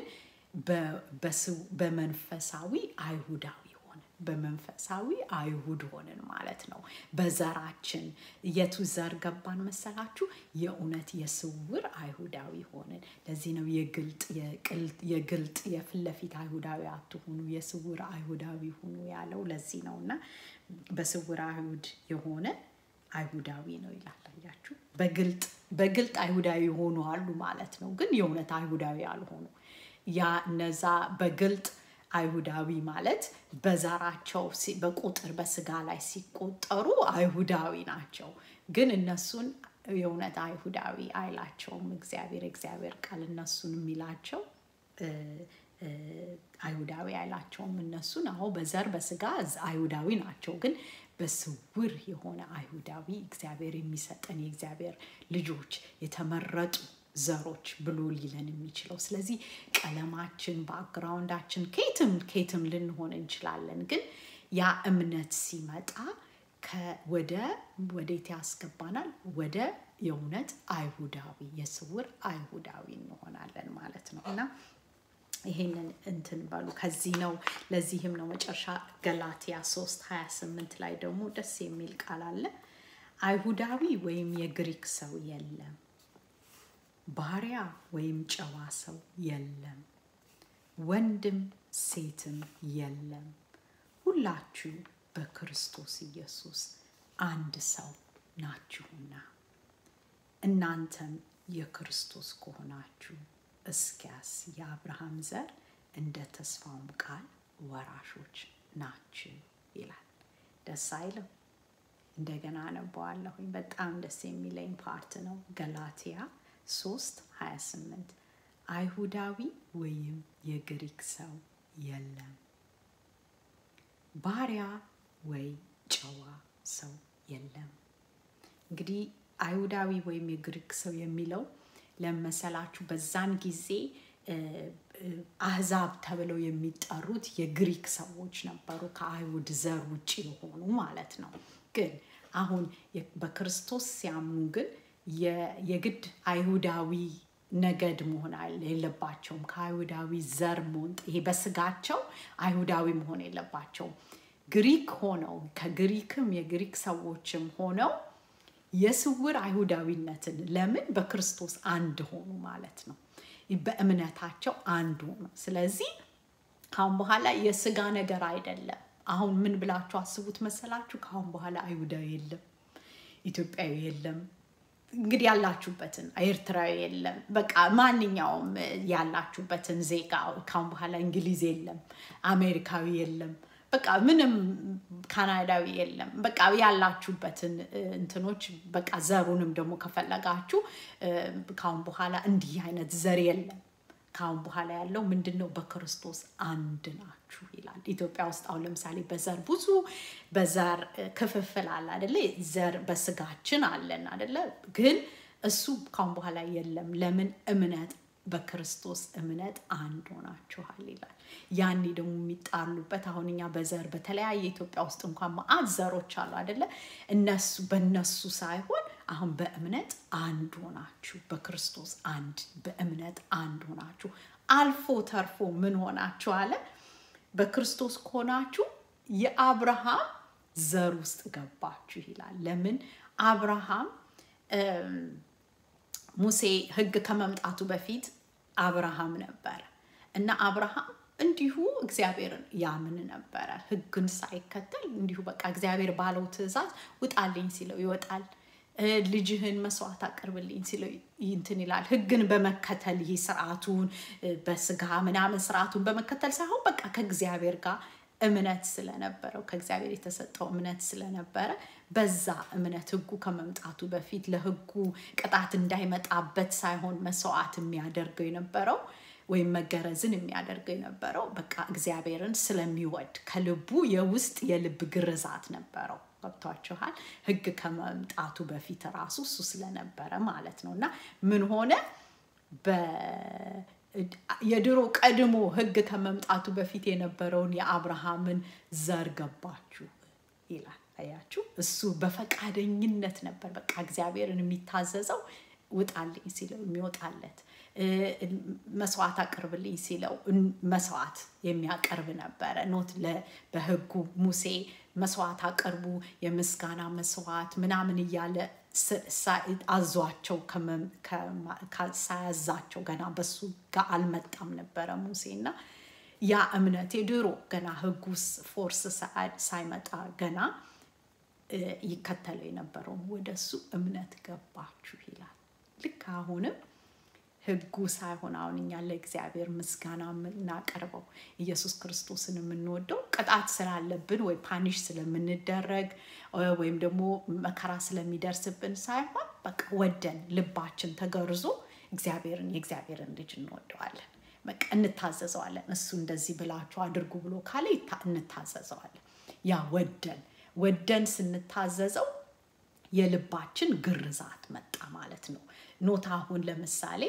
Speaker 1: በመንፈሳዊ አይሁዳዊ ሆንን። በመንፈሳዊ አይሁድ ሆንን ማለት ነው። በዘራችን የቱ ዘር ገባን መሰላችሁ? የእውነት የስውር አይሁዳዊ ሆንን። ለዚህ ነው የግልጥ የፊት ለፊት አይሁዳዊ አትሁኑ፣ የስውር አይሁዳዊ ሁኑ ያለው ለዚህ ነው እና በስውር አይሁድ የሆነ አይሁዳዊ ነው ይላል። አያችሁ፣ በግልጥ አይሁዳዊ የሆኑ አሉ ማለት ነው፣ ግን የእውነት አይሁዳዊ አልሆኑ። ያ እነዛ በግልጥ አይሁዳዊ ማለት በዘራቸው በቁጥር በስጋ ላይ ሲቆጠሩ አይሁዳዊ ናቸው፣ ግን እነሱን የእውነት አይሁዳዊ አይላቸውም እግዚአብሔር። እግዚአብሔር ቃል እነሱን የሚላቸው አይሁዳዊ አይላቸውም። እነሱን አሁ በዘር በስጋ አይሁዳዊ ናቸው፣ ግን በስውር የሆነ አይሁዳዊ እግዚአብሔር የሚሰጠን የእግዚአብሔር ልጆች የተመረጡ ዘሮች ብሎ ሊለን የሚችለው። ስለዚህ ቀለማችን፣ ባክግራውንዳችን ከየትም ከየትም ልንሆን እንችላለን፣ ግን ያ እምነት ሲመጣ ወደ ወዴት ያስገባናል? ወደ የእውነት አይሁዳዊ የስውር አይሁዳዊ እንሆናለን ማለት ነው እና ይሄንን እንትን በሉ። ከዚህ ነው ለዚህም ነው መጨረሻ ገላትያ 3 28 ላይ ደግሞ ደስ የሚል ቃል አለ። አይሁዳዊ ወይም የግሪክ ሰው የለም፣ ባሪያ ወይም ጨዋ ሰው የለም፣ ወንድም ሴትም የለም፣ ሁላችሁ በክርስቶስ ኢየሱስ አንድ ሰው ናችሁና እናንተም የክርስቶስ ከሆናችሁ እስኪያስ የአብርሃም ዘር እንደ ተስፋውም ቃል ወራሾች ናችሁ ይላል። ደስ አይልም? እንደገና አነበዋለሁኝ። በጣም ደስ የሚለኝ ፓርት ነው። ገላትያ 3 28 አይሁዳዊ ወይም የግሪክ ሰው የለም፣ ባሪያ ወይ ጨዋ ሰው የለም። እንግዲህ አይሁዳዊ ወይም የግሪክ ሰው የሚለው ለመሰላችሁ በዛን ጊዜ አህዛብ ተብለው የሚጠሩት የግሪክ ሰዎች ነበሩ፣ ከአይሁድ ዘር ውጭ የሆኑ ማለት ነው። ግን አሁን በክርስቶስ ሲያምኑ ግን የግድ አይሁዳዊ ነገድ መሆን የለባቸውም። ከአይሁዳዊ ዘር መሆን ይሄ በስጋቸው አይሁዳዊ መሆን የለባቸውም። ግሪክ ሆነው ከግሪክም የግሪክ ሰዎችም ሆነው የስውር አይሁዳዊነትን ለምን በክርስቶስ አንድ ሆኑ ማለት ነው። በእምነታቸው አንድ ሆኑ። ስለዚህ ካሁን በኋላ የስጋ ነገር አይደለም። አሁን ምን ብላችሁ አስቡት መሰላችሁ? ካሁን በኋላ አይሁዳዊ የለም፣ ኢትዮጵያዊ የለም፣ እንግዲህ ያላችሁበትን ኤርትራዊ የለም። በቃ ማንኛውም ያላችሁበትን ዜጋ ካሁን በኋላ እንግሊዝ የለም፣ አሜሪካዊ የለም በቃ ምንም ካናዳዊ የለም። በቃ ያላችሁበትን እንትኖች በቃ ዘሩንም ደግሞ ከፈለጋችሁ ካሁን በኋላ እንዲህ አይነት ዘር የለም። ካሁን በኋላ ያለው ምንድን ነው? በክርስቶስ አንድ ናችሁ ይላል። ኢትዮጵያ ውስጥ አሁን ለምሳሌ በዘር ብዙ በዘር ክፍፍል አለ አደለ? ዘር በስጋችን አለን አደለ? ግን እሱ ካሁን በኋላ የለም። ለምን? እምነት በክርስቶስ እምነት አንድ ሆናችኋል ይላል። ያኔ ደግሞ የሚጣሉበት አሁን እኛ በዘር በተለያየ ኢትዮጵያ ውስጥ እንኳን መዓት ዘሮች አሉ አደለ? እነሱ በእነሱ ሳይሆን አሁን በእምነት አንድ ሆናችሁ በክርስቶስ አንድ በእምነት አንድ ሆናችሁ አልፎ ተርፎ ምን ሆናችሁ አለ? በክርስቶስ ከሆናችሁ የአብርሃም ዘር ውስጥ ገባችሁ ይላል። ለምን አብርሃም ሙሴ ሕግ ከመምጣቱ በፊት አብርሃም ነበረ እና አብርሃም እንዲሁ እግዚአብሔርን ያምን ነበረ። ሕግን ሳይከተል እንዲሁ በቃ እግዚአብሔር ባለው ትእዛዝ ውጣልኝ ሲለው ይወጣል። ልጅህን መስዋዕት አቅርብልኝ ሲለው እንትን ይላል። ሕግን በመከተል ይህ ስርዓቱን በስጋ ምናምን ስርዓቱን በመከተል ሳይሆን በቃ ከእግዚአብሔር ጋር እምነት ስለነበረው ከእግዚአብሔር የተሰጠው እምነት ስለነበረ በዛ እምነት ህጉ ከመምጣቱ በፊት ለህጉ ቅጣት እንዳይመጣበት ሳይሆን መስዋዕት የሚያደርገው የነበረው ወይም መገረዝን የሚያደርገው የነበረው በቃ እግዚአብሔርን ስለሚወድ ከልቡ የውስጥ የልብ ግርዛት ነበረው። ገብቷችኋል? ህግ ከመምጣቱ በፊት ራሱ እሱ ስለነበረ ማለት ነው። እና ምን ሆነ? የድሮ ቀድሞ ህግ ከመምጣቱ በፊት የነበረውን የአብርሃምን ዘር ገባችሁ ይላል። አያችሁ፣ እሱ በፈቃደኝነት ነበር በቃ እግዚአብሔርን የሚታዘዘው ውጣልኝ ሲለው የሚወጣለት መስዋዕት አቅርብልኝ ሲለው መስዋዕት የሚያቀርብ ነበረ። ኖት በህጉ ሙሴ መስዋዕት አቅርቡ የምስጋና መስዋዕት ምናምን እያለ አዟቸው ሳያዛቸው ገና በሱ ጋር አልመጣም ነበረ ሙሴ እና ያ እምነት የድሮ ገና ህጉ ፎርስ ሳይመጣ ገና ይከተለው የነበረውን ወደ እሱ እምነት ገባችሁ ይላል። ልክ አሁንም ህጉ ሳይሆን አሁን እኛ ለእግዚአብሔር ምስጋና የምናቀርበው ኢየሱስ ክርስቶስን የምንወደው ቅጣት ስላለብን ወይ ፓኒሽ ስለምንደረግ ወይም ደግሞ መከራ ስለሚደርስብን ሳይሆን በቃ ወደን ልባችን ተገርዞ እግዚአብሔርን የእግዚአብሔርን ልጅ እንወደዋለን። በቃ እንታዘዘዋለን። እሱ እንደዚህ ብላችሁ አድርጉ ብሎ ካለ እንታዘዘዋለን። ያ ወደን ወደን ስንታዘዘው የልባችን ግርዛት መጣ ማለት ነው። ኖት አሁን ለምሳሌ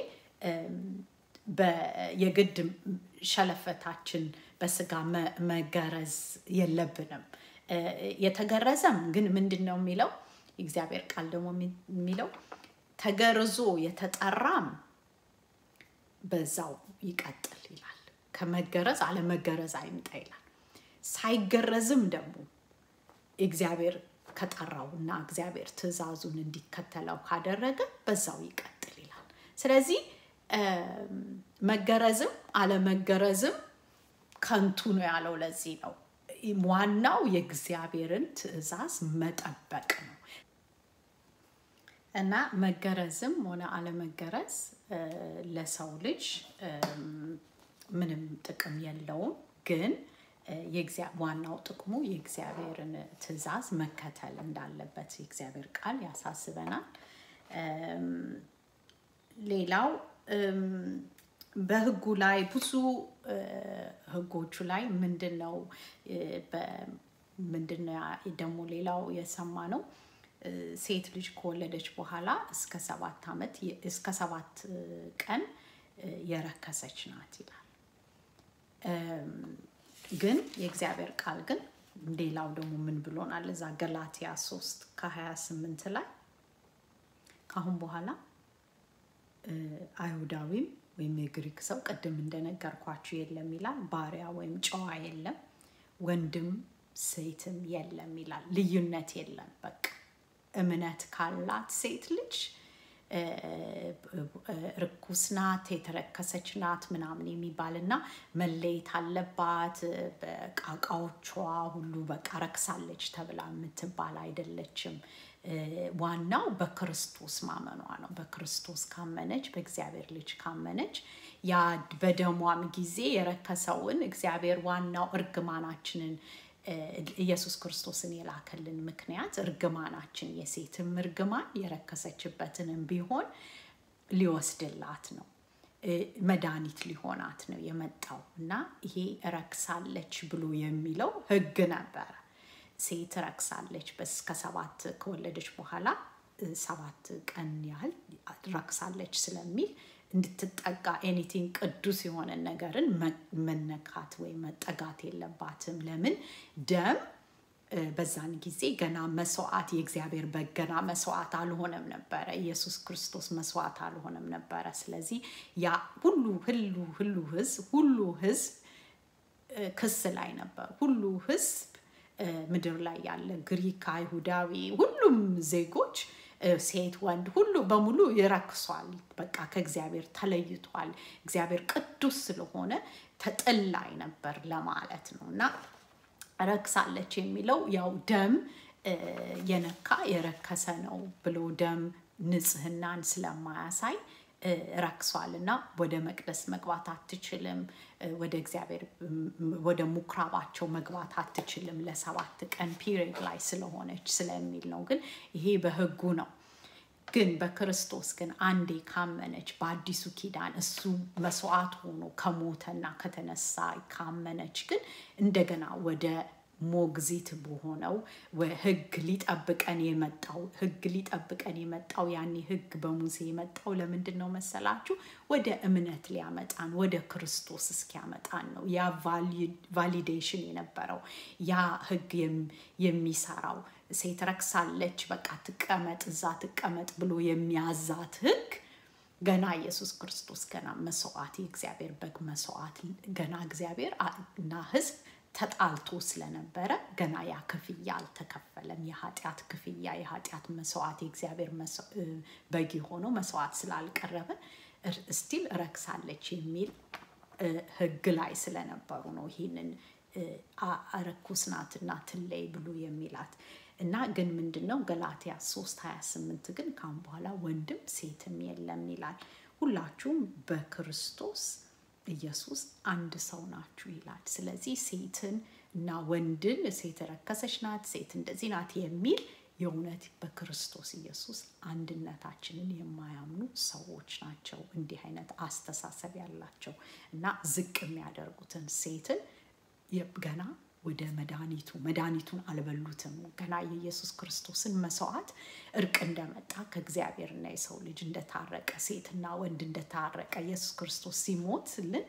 Speaker 1: የግድ ሸለፈታችን በስጋ መገረዝ የለብንም። የተገረዘም ግን ምንድን ነው የሚለው የእግዚአብሔር ቃል ደግሞ የሚለው ተገርዞ የተጠራም በዛው ይቀጥል ይላል። ከመገረዝ አለመገረዝ አይምጣ ይላል። ሳይገረዝም ደግሞ እግዚአብሔር ከጠራው እና እግዚአብሔር ትእዛዙን እንዲከተለው ካደረገ በዛው ይቀጥል ይላል። ስለዚህ መገረዝም አለመገረዝም ከንቱ ነው ያለው ለዚህ ነው። ዋናው የእግዚአብሔርን ትእዛዝ መጠበቅ ነው እና መገረዝም ሆነ አለመገረዝ ለሰው ልጅ ምንም ጥቅም የለውም ግን ዋናው ጥቅሙ የእግዚአብሔርን ትእዛዝ መከተል እንዳለበት የእግዚአብሔር ቃል ያሳስበናል። ሌላው በህጉ ላይ ብዙ ህጎቹ ላይ ምንድን ነው ምንድን ነው ደግሞ ሌላው የሰማ ነው ሴት ልጅ ከወለደች በኋላ እስከ ሰባት ዓመት እስከ ሰባት ቀን የረከሰች ናት ይላል። ግን የእግዚአብሔር ቃል ግን ሌላው ደግሞ ምን ብሎናል? እዛ ገላትያ 3 ከ28 ላይ ካሁን በኋላ አይሁዳዊም ወይም የግሪክ ሰው ቅድም እንደነገርኳችሁ የለም ይላል። ባሪያ ወይም ጨዋ የለም፣ ወንድም ሴትም የለም ይላል። ልዩነት የለም። በቃ እምነት ካላት ሴት ልጅ ርኩስ ናት፣ የተረከሰች ናት ምናምን የሚባል እና መለየት አለባት በቃቃዎቿ ሁሉ በቃ ረክሳለች ተብላ የምትባል አይደለችም። ዋናው በክርስቶስ ማመኗ ነው። በክርስቶስ ካመነች፣ በእግዚአብሔር ልጅ ካመነች ያ በደሟም ጊዜ የረከሰውን እግዚአብሔር ዋናው እርግማናችንን ኢየሱስ ክርስቶስን የላከልን ምክንያት እርግማናችን የሴትም እርግማን የረከሰችበትንም ቢሆን ሊወስድላት ነው። መድኃኒት ሊሆናት ነው የመጣው እና ይሄ ረክሳለች ብሎ የሚለው ሕግ ነበረ። ሴት ረክሳለች እስከ ሰባት ከወለደች በኋላ ሰባት ቀን ያህል ረክሳለች ስለሚል እንድትጠጋ ኤኒቲንግ ቅዱስ የሆነ ነገርን መነካት ወይም መጠጋት የለባትም። ለምን ደም በዛን ጊዜ ገና መስዋዕት የእግዚአብሔር በግ ገና መስዋዕት አልሆነም ነበረ። ኢየሱስ ክርስቶስ መስዋዕት አልሆነም ነበረ። ስለዚህ ያ ሁሉ ሁሉ ሁሉ ህዝብ ሁሉ ህዝብ ክስ ላይ ነበር። ሁሉ ህዝብ ምድር ላይ ያለ ግሪክ፣ አይሁዳዊ፣ ሁሉም ዜጎች ሴት ወንድ ሁሉ በሙሉ ይረክሷል። በቃ ከእግዚአብሔር ተለይቷል። እግዚአብሔር ቅዱስ ስለሆነ ተጠላይ ነበር ለማለት ነው እና ረክሳለች የሚለው ያው ደም የነካ የረከሰ ነው ብሎ ደም ንጽህናን ስለማያሳይ ረክሷል እና ወደ መቅደስ መግባት አትችልም፣ ወደ እግዚአብሔር ወደ ምኩራባቸው መግባት አትችልም ለሰባት ቀን ፒሪየድ ላይ ስለሆነች ስለሚል ነው። ግን ይሄ በህጉ ነው። ግን በክርስቶስ ግን አንዴ ካመነች በአዲሱ ኪዳን እሱ መስዋዕት ሆኖ ከሞተና ከተነሳ ካመነች ግን እንደገና ወደ ሞግዚት በሆነው ህግ ሊጠብቀን የመጣው ህግ ሊጠብቀን የመጣው ያኔ ህግ በሙሴ የመጣው ለምንድን ነው መሰላችሁ? ወደ እምነት ሊያመጣን ወደ ክርስቶስ እስኪያመጣን ነው። ያ ቫሊዴሽን የነበረው ያ ህግ የሚሰራው ሴት ረክሳለች፣ በቃ ትቀመጥ እዛ ትቀመጥ ብሎ የሚያዛት ህግ ገና ኢየሱስ ክርስቶስ ገና መስዋዕት የእግዚአብሔር በግ መስዋዕት ገና እግዚአብሔር እና ህዝብ ተጣልቶ ስለነበረ ገና ያ ክፍያ አልተከፈለም። የኃጢአት ክፍያ የኃጢአት መስዋዕት የእግዚአብሔር በግ የሆነው መስዋዕት ስላልቀረበ ስቲል ረክሳለች የሚል ህግ ላይ ስለነበሩ ነው ይህንን ርኩስ ናትና ትለይ ብሎ የሚላት እና ግን ምንድን ነው ገላትያ 3 28 ግን ካሁን በኋላ ወንድም ሴትም የለም ይላል። ሁላችሁም በክርስቶስ ኢየሱስ አንድ ሰው ናችሁ ይላል። ስለዚህ ሴትን እና ወንድን ሴት ረከሰች ናት፣ ሴት እንደዚህ ናት የሚል የእውነት በክርስቶስ ኢየሱስ አንድነታችንን የማያምኑ ሰዎች ናቸው። እንዲህ አይነት አስተሳሰብ ያላቸው እና ዝቅ የሚያደርጉትን ሴትን ገና ወደ መድኃኒቱ መድኃኒቱን አልበሉትም። ገና የኢየሱስ ክርስቶስን መስዋዕት እርቅ እንደመጣ ከእግዚአብሔርና የሰው ልጅ እንደታረቀ ሴትና ወንድ እንደታረቀ ኢየሱስ ክርስቶስ ሲሞትልን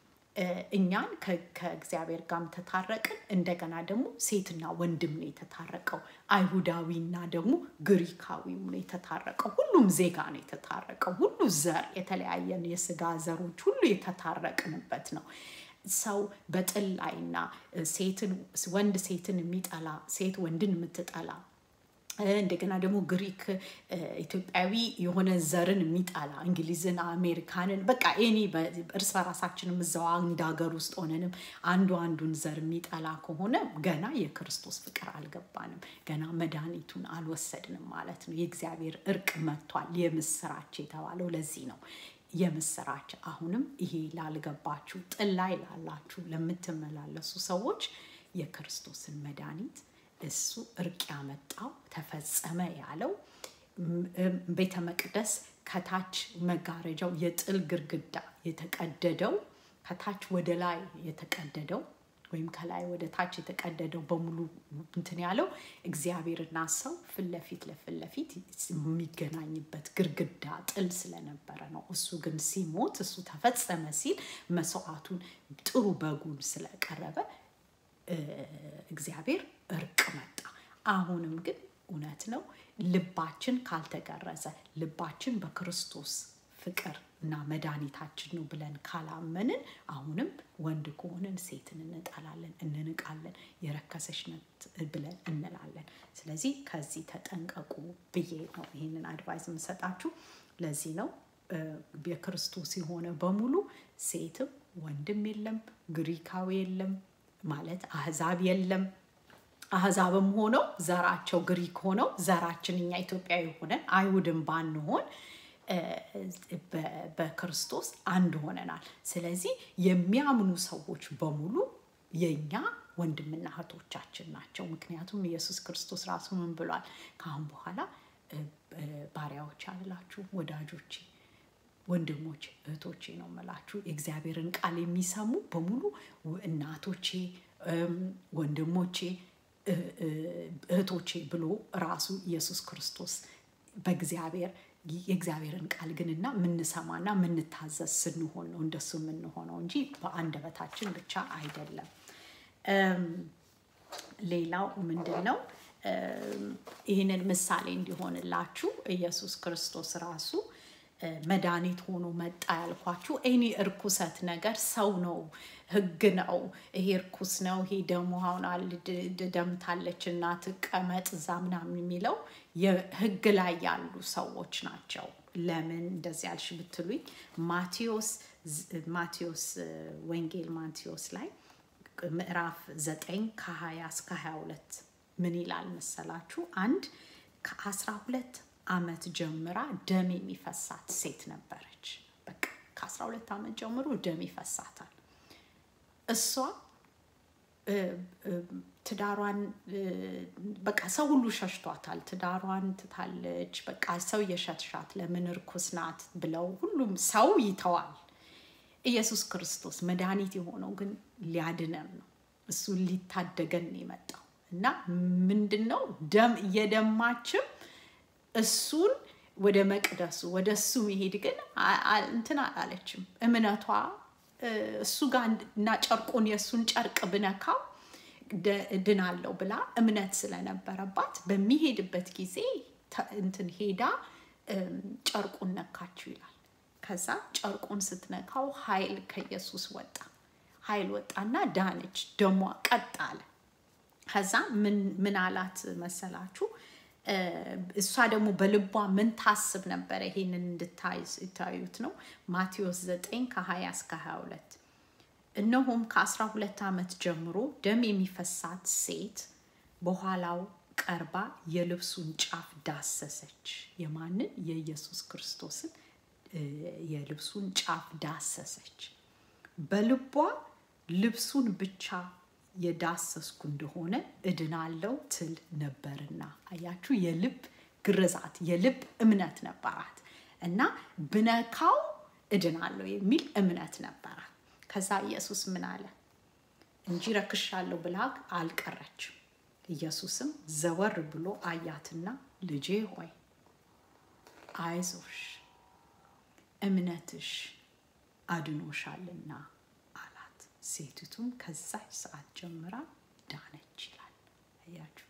Speaker 1: እኛን ከእግዚአብሔር ጋርም ተታረቅን። እንደገና ደግሞ ሴትና ወንድም ነው የተታረቀው። አይሁዳዊና ደግሞ ግሪካዊም ነው የተታረቀው። ሁሉም ዜጋ ነው የተታረቀው። ሁሉ ዘር የተለያየን የስጋ ዘሮች ሁሉ የተታረቅንበት ነው። ሰው በጥል ላይና ሴትን ወንድ ሴትን የሚጠላ ሴት ወንድን የምትጠላ እንደገና ደግሞ ግሪክ ኢትዮጵያዊ የሆነ ዘርን የሚጠላ እንግሊዝን፣ አሜሪካንን በቃ ኤኒ እርስ በራሳችንም እዛው አንድ ሀገር ውስጥ ሆነንም አንዱ አንዱን ዘር የሚጠላ ከሆነ ገና የክርስቶስ ፍቅር አልገባንም፣ ገና መድኃኒቱን አልወሰድንም ማለት ነው። የእግዚአብሔር እርቅ መጥቷል። የምስራች የተባለው ለዚህ ነው። የምስራች አሁንም ይሄ ላልገባችሁ ጥል ላይ ላላችሁ ለምትመላለሱ ሰዎች የክርስቶስን መድኃኒት እሱ እርቅ ያመጣው ተፈጸመ ያለው ቤተ መቅደስ ከታች መጋረጃው የጥል ግርግዳ የተቀደደው ከታች ወደ ላይ የተቀደደው ወይም ከላይ ወደ ታች የተቀደደው በሙሉ እንትን ያለው እግዚአብሔርና ሰው ፊት ለፊት ለፊት ለፊት የሚገናኝበት ግርግዳ ጥል ስለነበረ ነው። እሱ ግን ሲሞት እሱ ተፈጸመ ሲል መስዋዕቱን ጥሩ በጉን ስለቀረበ እግዚአብሔር እርቅ መጣ። አሁንም ግን እውነት ነው ልባችን ካልተገረዘ ልባችን በክርስቶስ ፍቅር እና መድኃኒታችን ነው ብለን ካላመንን አሁንም ወንድ ከሆንን ሴትን እንጠላለን፣ እንንቃለን፣ የረከሰች ነት ብለን እንላለን። ስለዚህ ከዚህ ተጠንቀቁ ብዬ ነው ይህንን አድቫይዝ የምሰጣችሁ። ለዚህ ነው የክርስቶስ የሆነ በሙሉ ሴትም ወንድም የለም፣ ግሪካዊ የለም ማለት አህዛብ የለም። አህዛብም ሆነው ዘራቸው ግሪክ ሆነው ዘራችን እኛ ኢትዮጵያዊ ሆነን አይሁድም ባንሆን በክርስቶስ አንድ ሆነናል። ስለዚህ የሚያምኑ ሰዎች በሙሉ የኛ ወንድምና እህቶቻችን ናቸው። ምክንያቱም ኢየሱስ ክርስቶስ ራሱ ምን ብሏል? ከአሁን በኋላ ባሪያዎች አላችሁ ወዳጆቼ ወንድሞቼ እህቶቼ ነው የምላችሁ። የእግዚአብሔርን ቃል የሚሰሙ በሙሉ እናቶቼ፣ ወንድሞቼ፣ እህቶቼ ብሎ ራሱ ኢየሱስ ክርስቶስ በእግዚአብሔር የእግዚአብሔርን ቃል ግንና የምንሰማና የምንታዘዝ ስንሆን ነው እንደሱ የምንሆነው እንጂ በአንደበታችን ብቻ አይደለም። ሌላው ምንድን ነው? ይህንን ምሳሌ እንዲሆንላችሁ ኢየሱስ ክርስቶስ ራሱ መድኃኒት ሆኖ መጣ ያልኳችሁ ኤኒ እርኩሰት ነገር ሰው ነው፣ ህግ ነው፣ ይሄ እርኩስ ነው፣ ይሄ ደግሞ አሁን ደምታለች እና ትቀመጥ እዛ ምናምን የሚለው የህግ ላይ ያሉ ሰዎች ናቸው። ለምን እንደዚህ ያልሽ ብትሉኝ ማቴዎስ ማቴዎስ ወንጌል ማቴዎስ ላይ ምዕራፍ ዘጠኝ ከሀያ እስከ ሀያ ሁለት ምን ይላል መሰላችሁ? አንድ ከአስራ ሁለት ዓመት ጀምራ ደም የሚፈሳት ሴት ነበረች። በቃ ከአስራ ሁለት ዓመት ጀምሮ ደም ይፈሳታል። እሷ ትዳሯን በቃ ሰው ሁሉ ሸሽቷታል። ትዳሯን ትታለች። በቃ ሰው የሸትሻት ለምን እርኩስ ናት ብለው ሁሉም ሰው ይተዋል። ኢየሱስ ክርስቶስ መድኃኒት የሆነው ግን ሊያድነን ነው። እሱ ሊታደገን ነው የመጣው እና ምንድን ነው ደም እየደማችም እሱን ወደ መቅደሱ ወደ እሱ መሄድ ግን እንትን አላለችም። እምነቷ እሱ ጋር እና ጨርቁን የእሱን ጨርቅ ብነካው ድናለው ብላ እምነት ስለነበረባት በሚሄድበት ጊዜ እንትን ሄዳ ጨርቁን ነካችው ይላል። ከዛ ጨርቁን ስትነካው ኃይል ከኢየሱስ ወጣ። ኃይል ወጣና ዳነች። ደሟ ቀጥ አለ። ከዛ ምን አላት መሰላችሁ? እሷ ደግሞ በልቧ ምን ታስብ ነበረ? ይሄንን እንድታዩት ነው። ማቴዎስ 9 ከ20 እስከ 22 እነሆም ከአስራ ሁለት ዓመት ጀምሮ ደም የሚፈሳት ሴት በኋላው ቀርባ የልብሱን ጫፍ ዳሰሰች። የማንን? የኢየሱስ ክርስቶስን የልብሱን ጫፍ ዳሰሰች። በልቧ ልብሱን ብቻ የዳሰስኩ እንደሆነ እድናለው ትል ነበርና። አያችሁ፣ የልብ ግርዛት የልብ እምነት ነበራት እና ብነካው እድናለሁ የሚል እምነት ነበራት። ከዛ ኢየሱስ ምን አለ? እንጂ ረክሻለሁ ብላ አልቀረችም። ኢየሱስም ዘወር ብሎ አያትና ልጄ ሆይ አይዞሽ፣ እምነትሽ አድኖሻልና አላት። ሴቲቱም ከዛች ሰዓት ጀምራ ዳነች ይላል። አያችሁ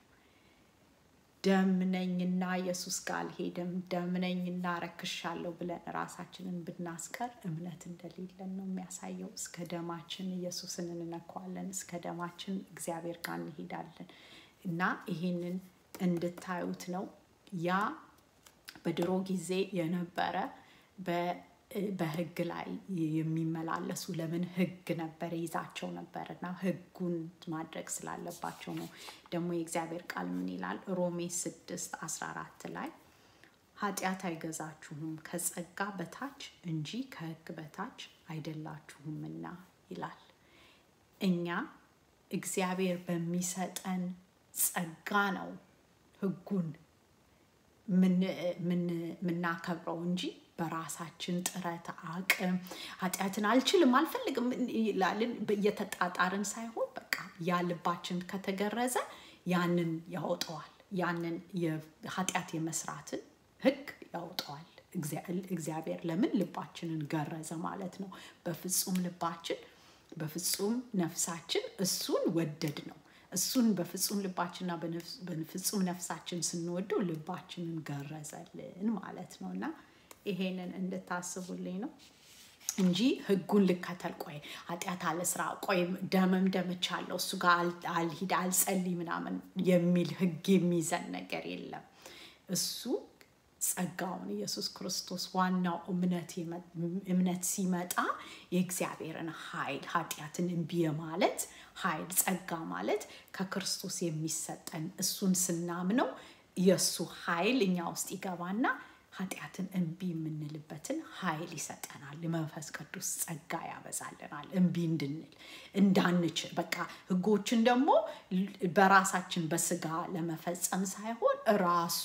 Speaker 1: ደምነኝና ኢየሱስ ጋር አልሄድም፣ ደምነኝና ረክሻለሁ ብለን ራሳችንን ብናስቀር እምነት እንደሌለን ነው የሚያሳየው። እስከ ደማችን ኢየሱስን እንነካዋለን፣ እስከ ደማችን እግዚአብሔር ጋር እንሄዳለን እና ይሄንን እንድታዩት ነው። ያ በድሮ ጊዜ የነበረ በህግ ላይ የሚመላለሱ ለምን ህግ ነበር ይዛቸው ነበር እና ህጉን ማድረግ ስላለባቸው ነው። ደግሞ የእግዚአብሔር ቃል ምን ይላል? ሮሜ ስድስት አስራ አራት ላይ ኃጢአት አይገዛችሁም ከጸጋ በታች እንጂ ከህግ በታች አይደላችሁምና ይላል። እኛ እግዚአብሔር በሚሰጠን ጸጋ ነው ህጉን የምናከብረው እንጂ በራሳችን ጥረት አቅም ኃጢአትን አልችልም አልፈልግም ይላልን እየተጣጣርን ሳይሆን በቃ ያ ልባችን ከተገረዘ ያንን ያወጠዋል። ያንን ኃጢአት የመስራትን ህግ ያወጠዋል። እግዚአብሔር ለምን ልባችንን ገረዘ ማለት ነው። በፍጹም ልባችን በፍጹም ነፍሳችን እሱን ወደድ ነው። እሱን በፍጹም ልባችንና በፍጹም ነፍሳችን ስንወደው ልባችንን ገረዘልን ማለት ነው እና ይሄንን እንድታስቡልኝ ነው እንጂ ህጉን ልከተል፣ ቆይ ኃጢአት አለ ስራ፣ ቆይ ደመም ደምቻለሁ እሱ ጋር አልሂድ አልጸልይ ምናምን የሚል ህግ የሚይዘን ነገር የለም። እሱ ጸጋውን ኢየሱስ ክርስቶስ ዋናው እምነት ሲመጣ የእግዚአብሔርን ኃይል ኃጢአትን እምቢ ማለት ኃይል ጸጋ ማለት ከክርስቶስ የሚሰጠን እሱን ስናምነው የእሱ ኃይል እኛ ውስጥ ይገባና ኃጢአትን እምቢ የምንልበትን ኃይል ይሰጠናል። የመንፈስ ቅዱስ ጸጋ ያበዛልናል። እምቢ እንድንል እንዳንችል በቃ ህጎችን ደግሞ በራሳችን በስጋ ለመፈጸም ሳይሆን ራሱ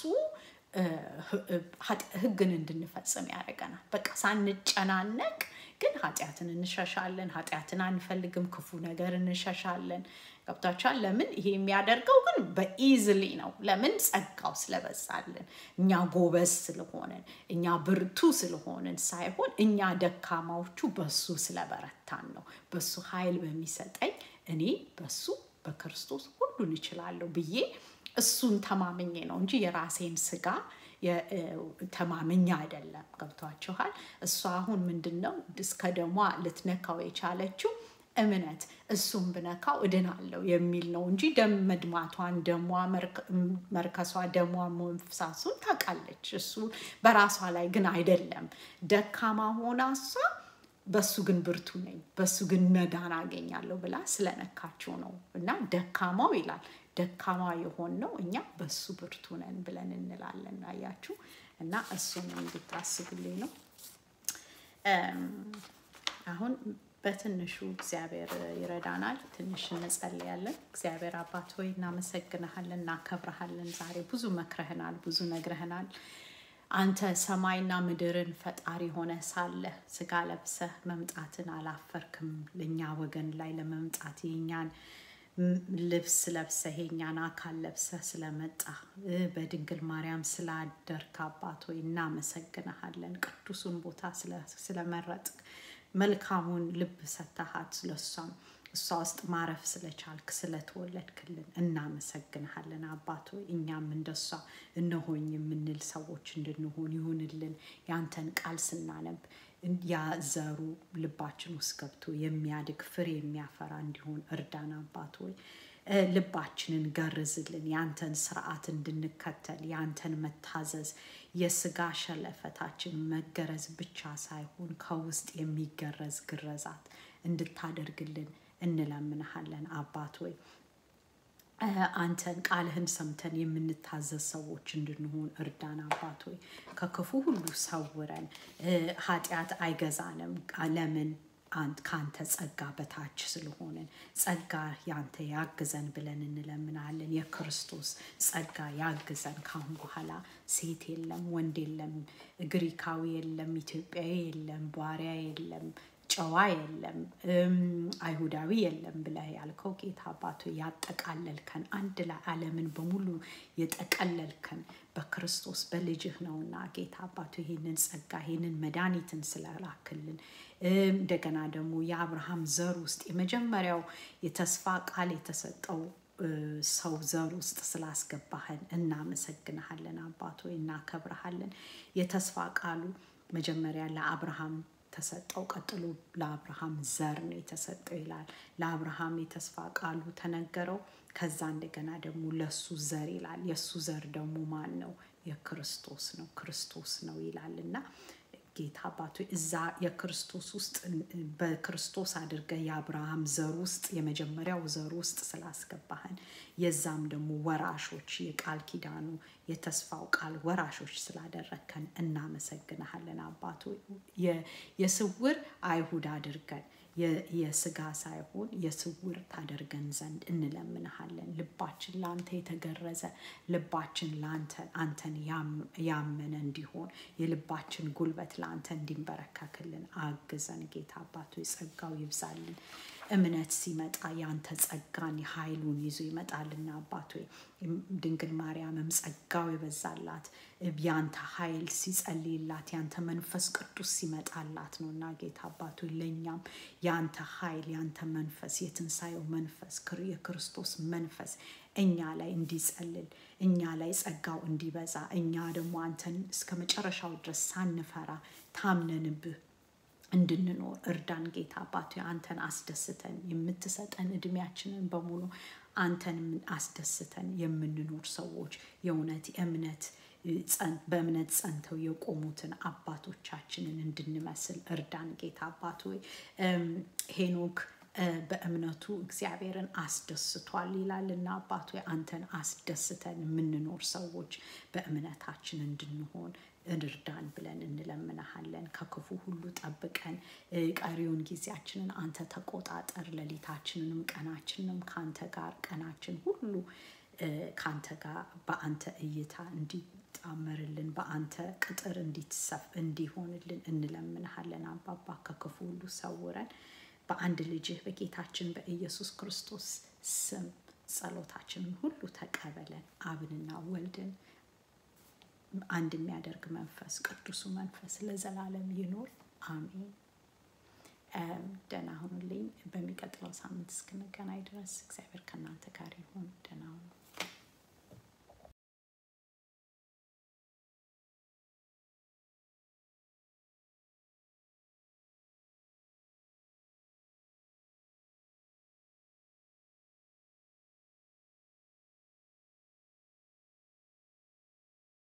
Speaker 1: ህግን እንድንፈጽም ያደርገናል። በቃ ሳንጨናነቅ ግን ኃጢአትን እንሸሻለን። ኃጢአትን አንፈልግም። ክፉ ነገር እንሸሻለን። ገብታችኋል? ለምን ይሄ የሚያደርገው ግን በኢዝሊ ነው። ለምን ጸጋው ስለበዛልን፣ እኛ ጎበዝ ስለሆንን፣ እኛ ብርቱ ስለሆንን ሳይሆን እኛ ደካማዎቹ በሱ ስለበረታን ነው። በሱ ኃይል በሚሰጠኝ እኔ በሱ በክርስቶስ ሁሉን እችላለሁ ብዬ እሱን ተማምኜ ነው እንጂ የራሴን ስጋ ተማምኛ አይደለም። ገብቷችኋል? እሷ አሁን ምንድን ነው እስከ ደሟ ልትነካው የቻለችው እምነት እሱም ብነካው እድናለሁ የሚል ነው እንጂ ደም መድማቷን፣ ደሟ መርከሷ፣ ደሟ መፍሳሱን ታውቃለች። እሱ በራሷ ላይ ግን አይደለም። ደካማ ሆና እሷ በሱ ግን ብርቱ ነኝ፣ በሱ ግን መዳን አገኛለሁ ብላ ስለነካችው ነው እና ደካማው ይላል ደካማ የሆን ነው እኛ በሱ ብርቱ ነን ብለን እንላለን። አያችሁ እና እሱን እንድታስቡልኝ ነው። አሁን በትንሹ እግዚአብሔር ይረዳናል። ትንሽ እንጸልያለን። እግዚአብሔር አባት ሆይ እናመሰግንሃለን፣ እናከብረሃለን። ዛሬ ብዙ መክረህናል፣ ብዙ ነግረህናል። አንተ ሰማይና ምድርን ፈጣሪ ሆነ ሳለ ስጋ ለብሰህ መምጣትን አላፈርክም። ለእኛ ወገን ላይ ለመምጣት የኛን ልብስ ለብሰህ የኛን አካል ለብሰህ ስለመጣ በድንግል ማርያም ስላደርክ አባት ሆይ እናመሰግንሃለን። ቅዱሱን ቦታ ስለመረጥክ መልካሙን ልብ ሰተሃት ስለሷም እሷ ውስጥ ማረፍ ስለቻልክ ስለተወለድክልን እናመሰግንሃለን አባት ሆይ እኛም እንደሷ እነሆኝ የምንል ሰዎች እንድንሆን ይሁንልን። ያንተን ቃል ስናነብ ያ ዘሩ ልባችን ውስጥ ገብቶ የሚያድግ ፍሬ የሚያፈራ እንዲሆን እርዳን አባት ሆይ ልባችንን ገርዝልን። ያንተን ስርዓት እንድንከተል ያንተን መታዘዝ የስጋ ሸለፈታችን መገረዝ ብቻ ሳይሆን ከውስጥ የሚገረዝ ግረዛት እንድታደርግልን እንለምንሃለን አባት ሆይ አንተን ቃልህን ሰምተን የምንታዘዝ ሰዎች እንድንሆን እርዳን አባት ሆይ ከክፉ ሁሉ ሰውረን። ኃጢአት አይገዛንም። ለምን? ከአንተ ጸጋ በታች ስለሆንን ጸጋ ያንተ ያግዘን ብለን እንለምናለን። የክርስቶስ ጸጋ ያግዘን። ካሁን በኋላ ሴት የለም፣ ወንድ የለም፣ ግሪካዊ የለም፣ ኢትዮጵያዊ የለም፣ ባሪያ የለም ጨዋ የለም አይሁዳዊ የለም ብለህ ያልከው ጌታ አባቶ ያጠቃለልከን አንድ ላይ ዓለምን በሙሉ የጠቀለልከን በክርስቶስ በልጅህ ነውና ጌታ አባቶ ይህንን ጸጋ ይህንን መድኃኒትን ስለላክልን እንደገና ደግሞ የአብርሃም ዘር ውስጥ የመጀመሪያው የተስፋ ቃል የተሰጠው ሰው ዘር ውስጥ ስላስገባህን እናመሰግንሃለን አባቶ እናከብረሃለን። የተስፋ ቃሉ መጀመሪያ ለአብርሃም ተሰጠው። ቀጥሎ ለአብርሃም ዘር ነው የተሰጠው ይላል። ለአብርሃም የተስፋ ቃሉ ተነገረው። ከዛ እንደገና ደግሞ ለሱ ዘር ይላል። የእሱ ዘር ደግሞ ማን ነው? የክርስቶስ ነው። ክርስቶስ ነው ይላል እና ጌታ አባቶ እዛ የክርስቶስ ውስጥ በክርስቶስ አድርገህ የአብርሃም ዘር ውስጥ የመጀመሪያው ዘር ውስጥ ስላስገባህን የዛም ደግሞ ወራሾች የቃል ኪዳኑ የተስፋው ቃል ወራሾች ስላደረግከን እናመሰግንሃለን አባቶ። የስውር አይሁድ አድርገን የስጋ ሳይሆን የስውር ታደርገን ዘንድ እንለምንሃለን። ልባችን ለአንተ የተገረዘ ልባችን ለአንተ አንተን ያመነ እንዲሆን የልባችን ጉልበት ለአንተ እንዲንበረከክልን አግዘን ጌታ አባቶ ጸጋው ይብዛልን። እምነት ሲመጣ ያንተ ጸጋን ኃይሉን ይዞ ይመጣልና አባቶ ድንግል ማርያምም ጸጋው የበዛላት ያንተ ኃይል ሲጸልይላት ያንተ መንፈስ ቅዱስ ሲመጣላት ነው እና ጌታ አባቶ ለእኛም ያንተ ኃይል ያንተ መንፈስ የትንሣኤው መንፈስ የክርስቶስ መንፈስ እኛ ላይ እንዲጸልል እኛ ላይ ጸጋው እንዲበዛ እኛ ደግሞ አንተን እስከ መጨረሻው ድረስ ሳንፈራ ታምነንብህ እንድንኖር እርዳን ጌታ አባቶ አንተን አስደስተን የምትሰጠን እድሜያችንን በሙሉ አንተን አስደስተን የምንኖር ሰዎች የእውነት እምነት በእምነት ጸንተው የቆሙትን አባቶቻችንን እንድንመስል እርዳን ጌታ አባት ሆይ ሄኖክ በእምነቱ እግዚአብሔርን አስደስቷል ይላል እና አባት ሆይ አንተን አስደስተን የምንኖር ሰዎች በእምነታችን እንድንሆን እርዳን ብለን እንለምንሃለን። ከክፉ ሁሉ ጠብቀን ቀሪውን ጊዜያችንን አንተ ተቆጣጠር። ሌሊታችንንም ቀናችንንም ከአንተ ጋር ቀናችን ሁሉ ከአንተ ጋር በአንተ እይታ እንዲጣመርልን በአንተ ቅጥር እንዲትሰፍ እንዲሆንልን እንለምንሃለን። አባባ ከክፉ ሁሉ ሰውረን በአንድ ልጅህ በጌታችን በኢየሱስ ክርስቶስ ስም ጸሎታችንን ሁሉ ተቀበለን። አብንና ወልድን አንድ የሚያደርግ መንፈስ ቅዱሱ መንፈስ ለዘላለም ይኖር። አሜን። ደህና ሁኑልኝ። በሚቀጥለው ሳምንት እስክንገናኝ ድረስ እግዚአብሔር ከእናንተ ጋር ይሁን። ደህና ሁኑ።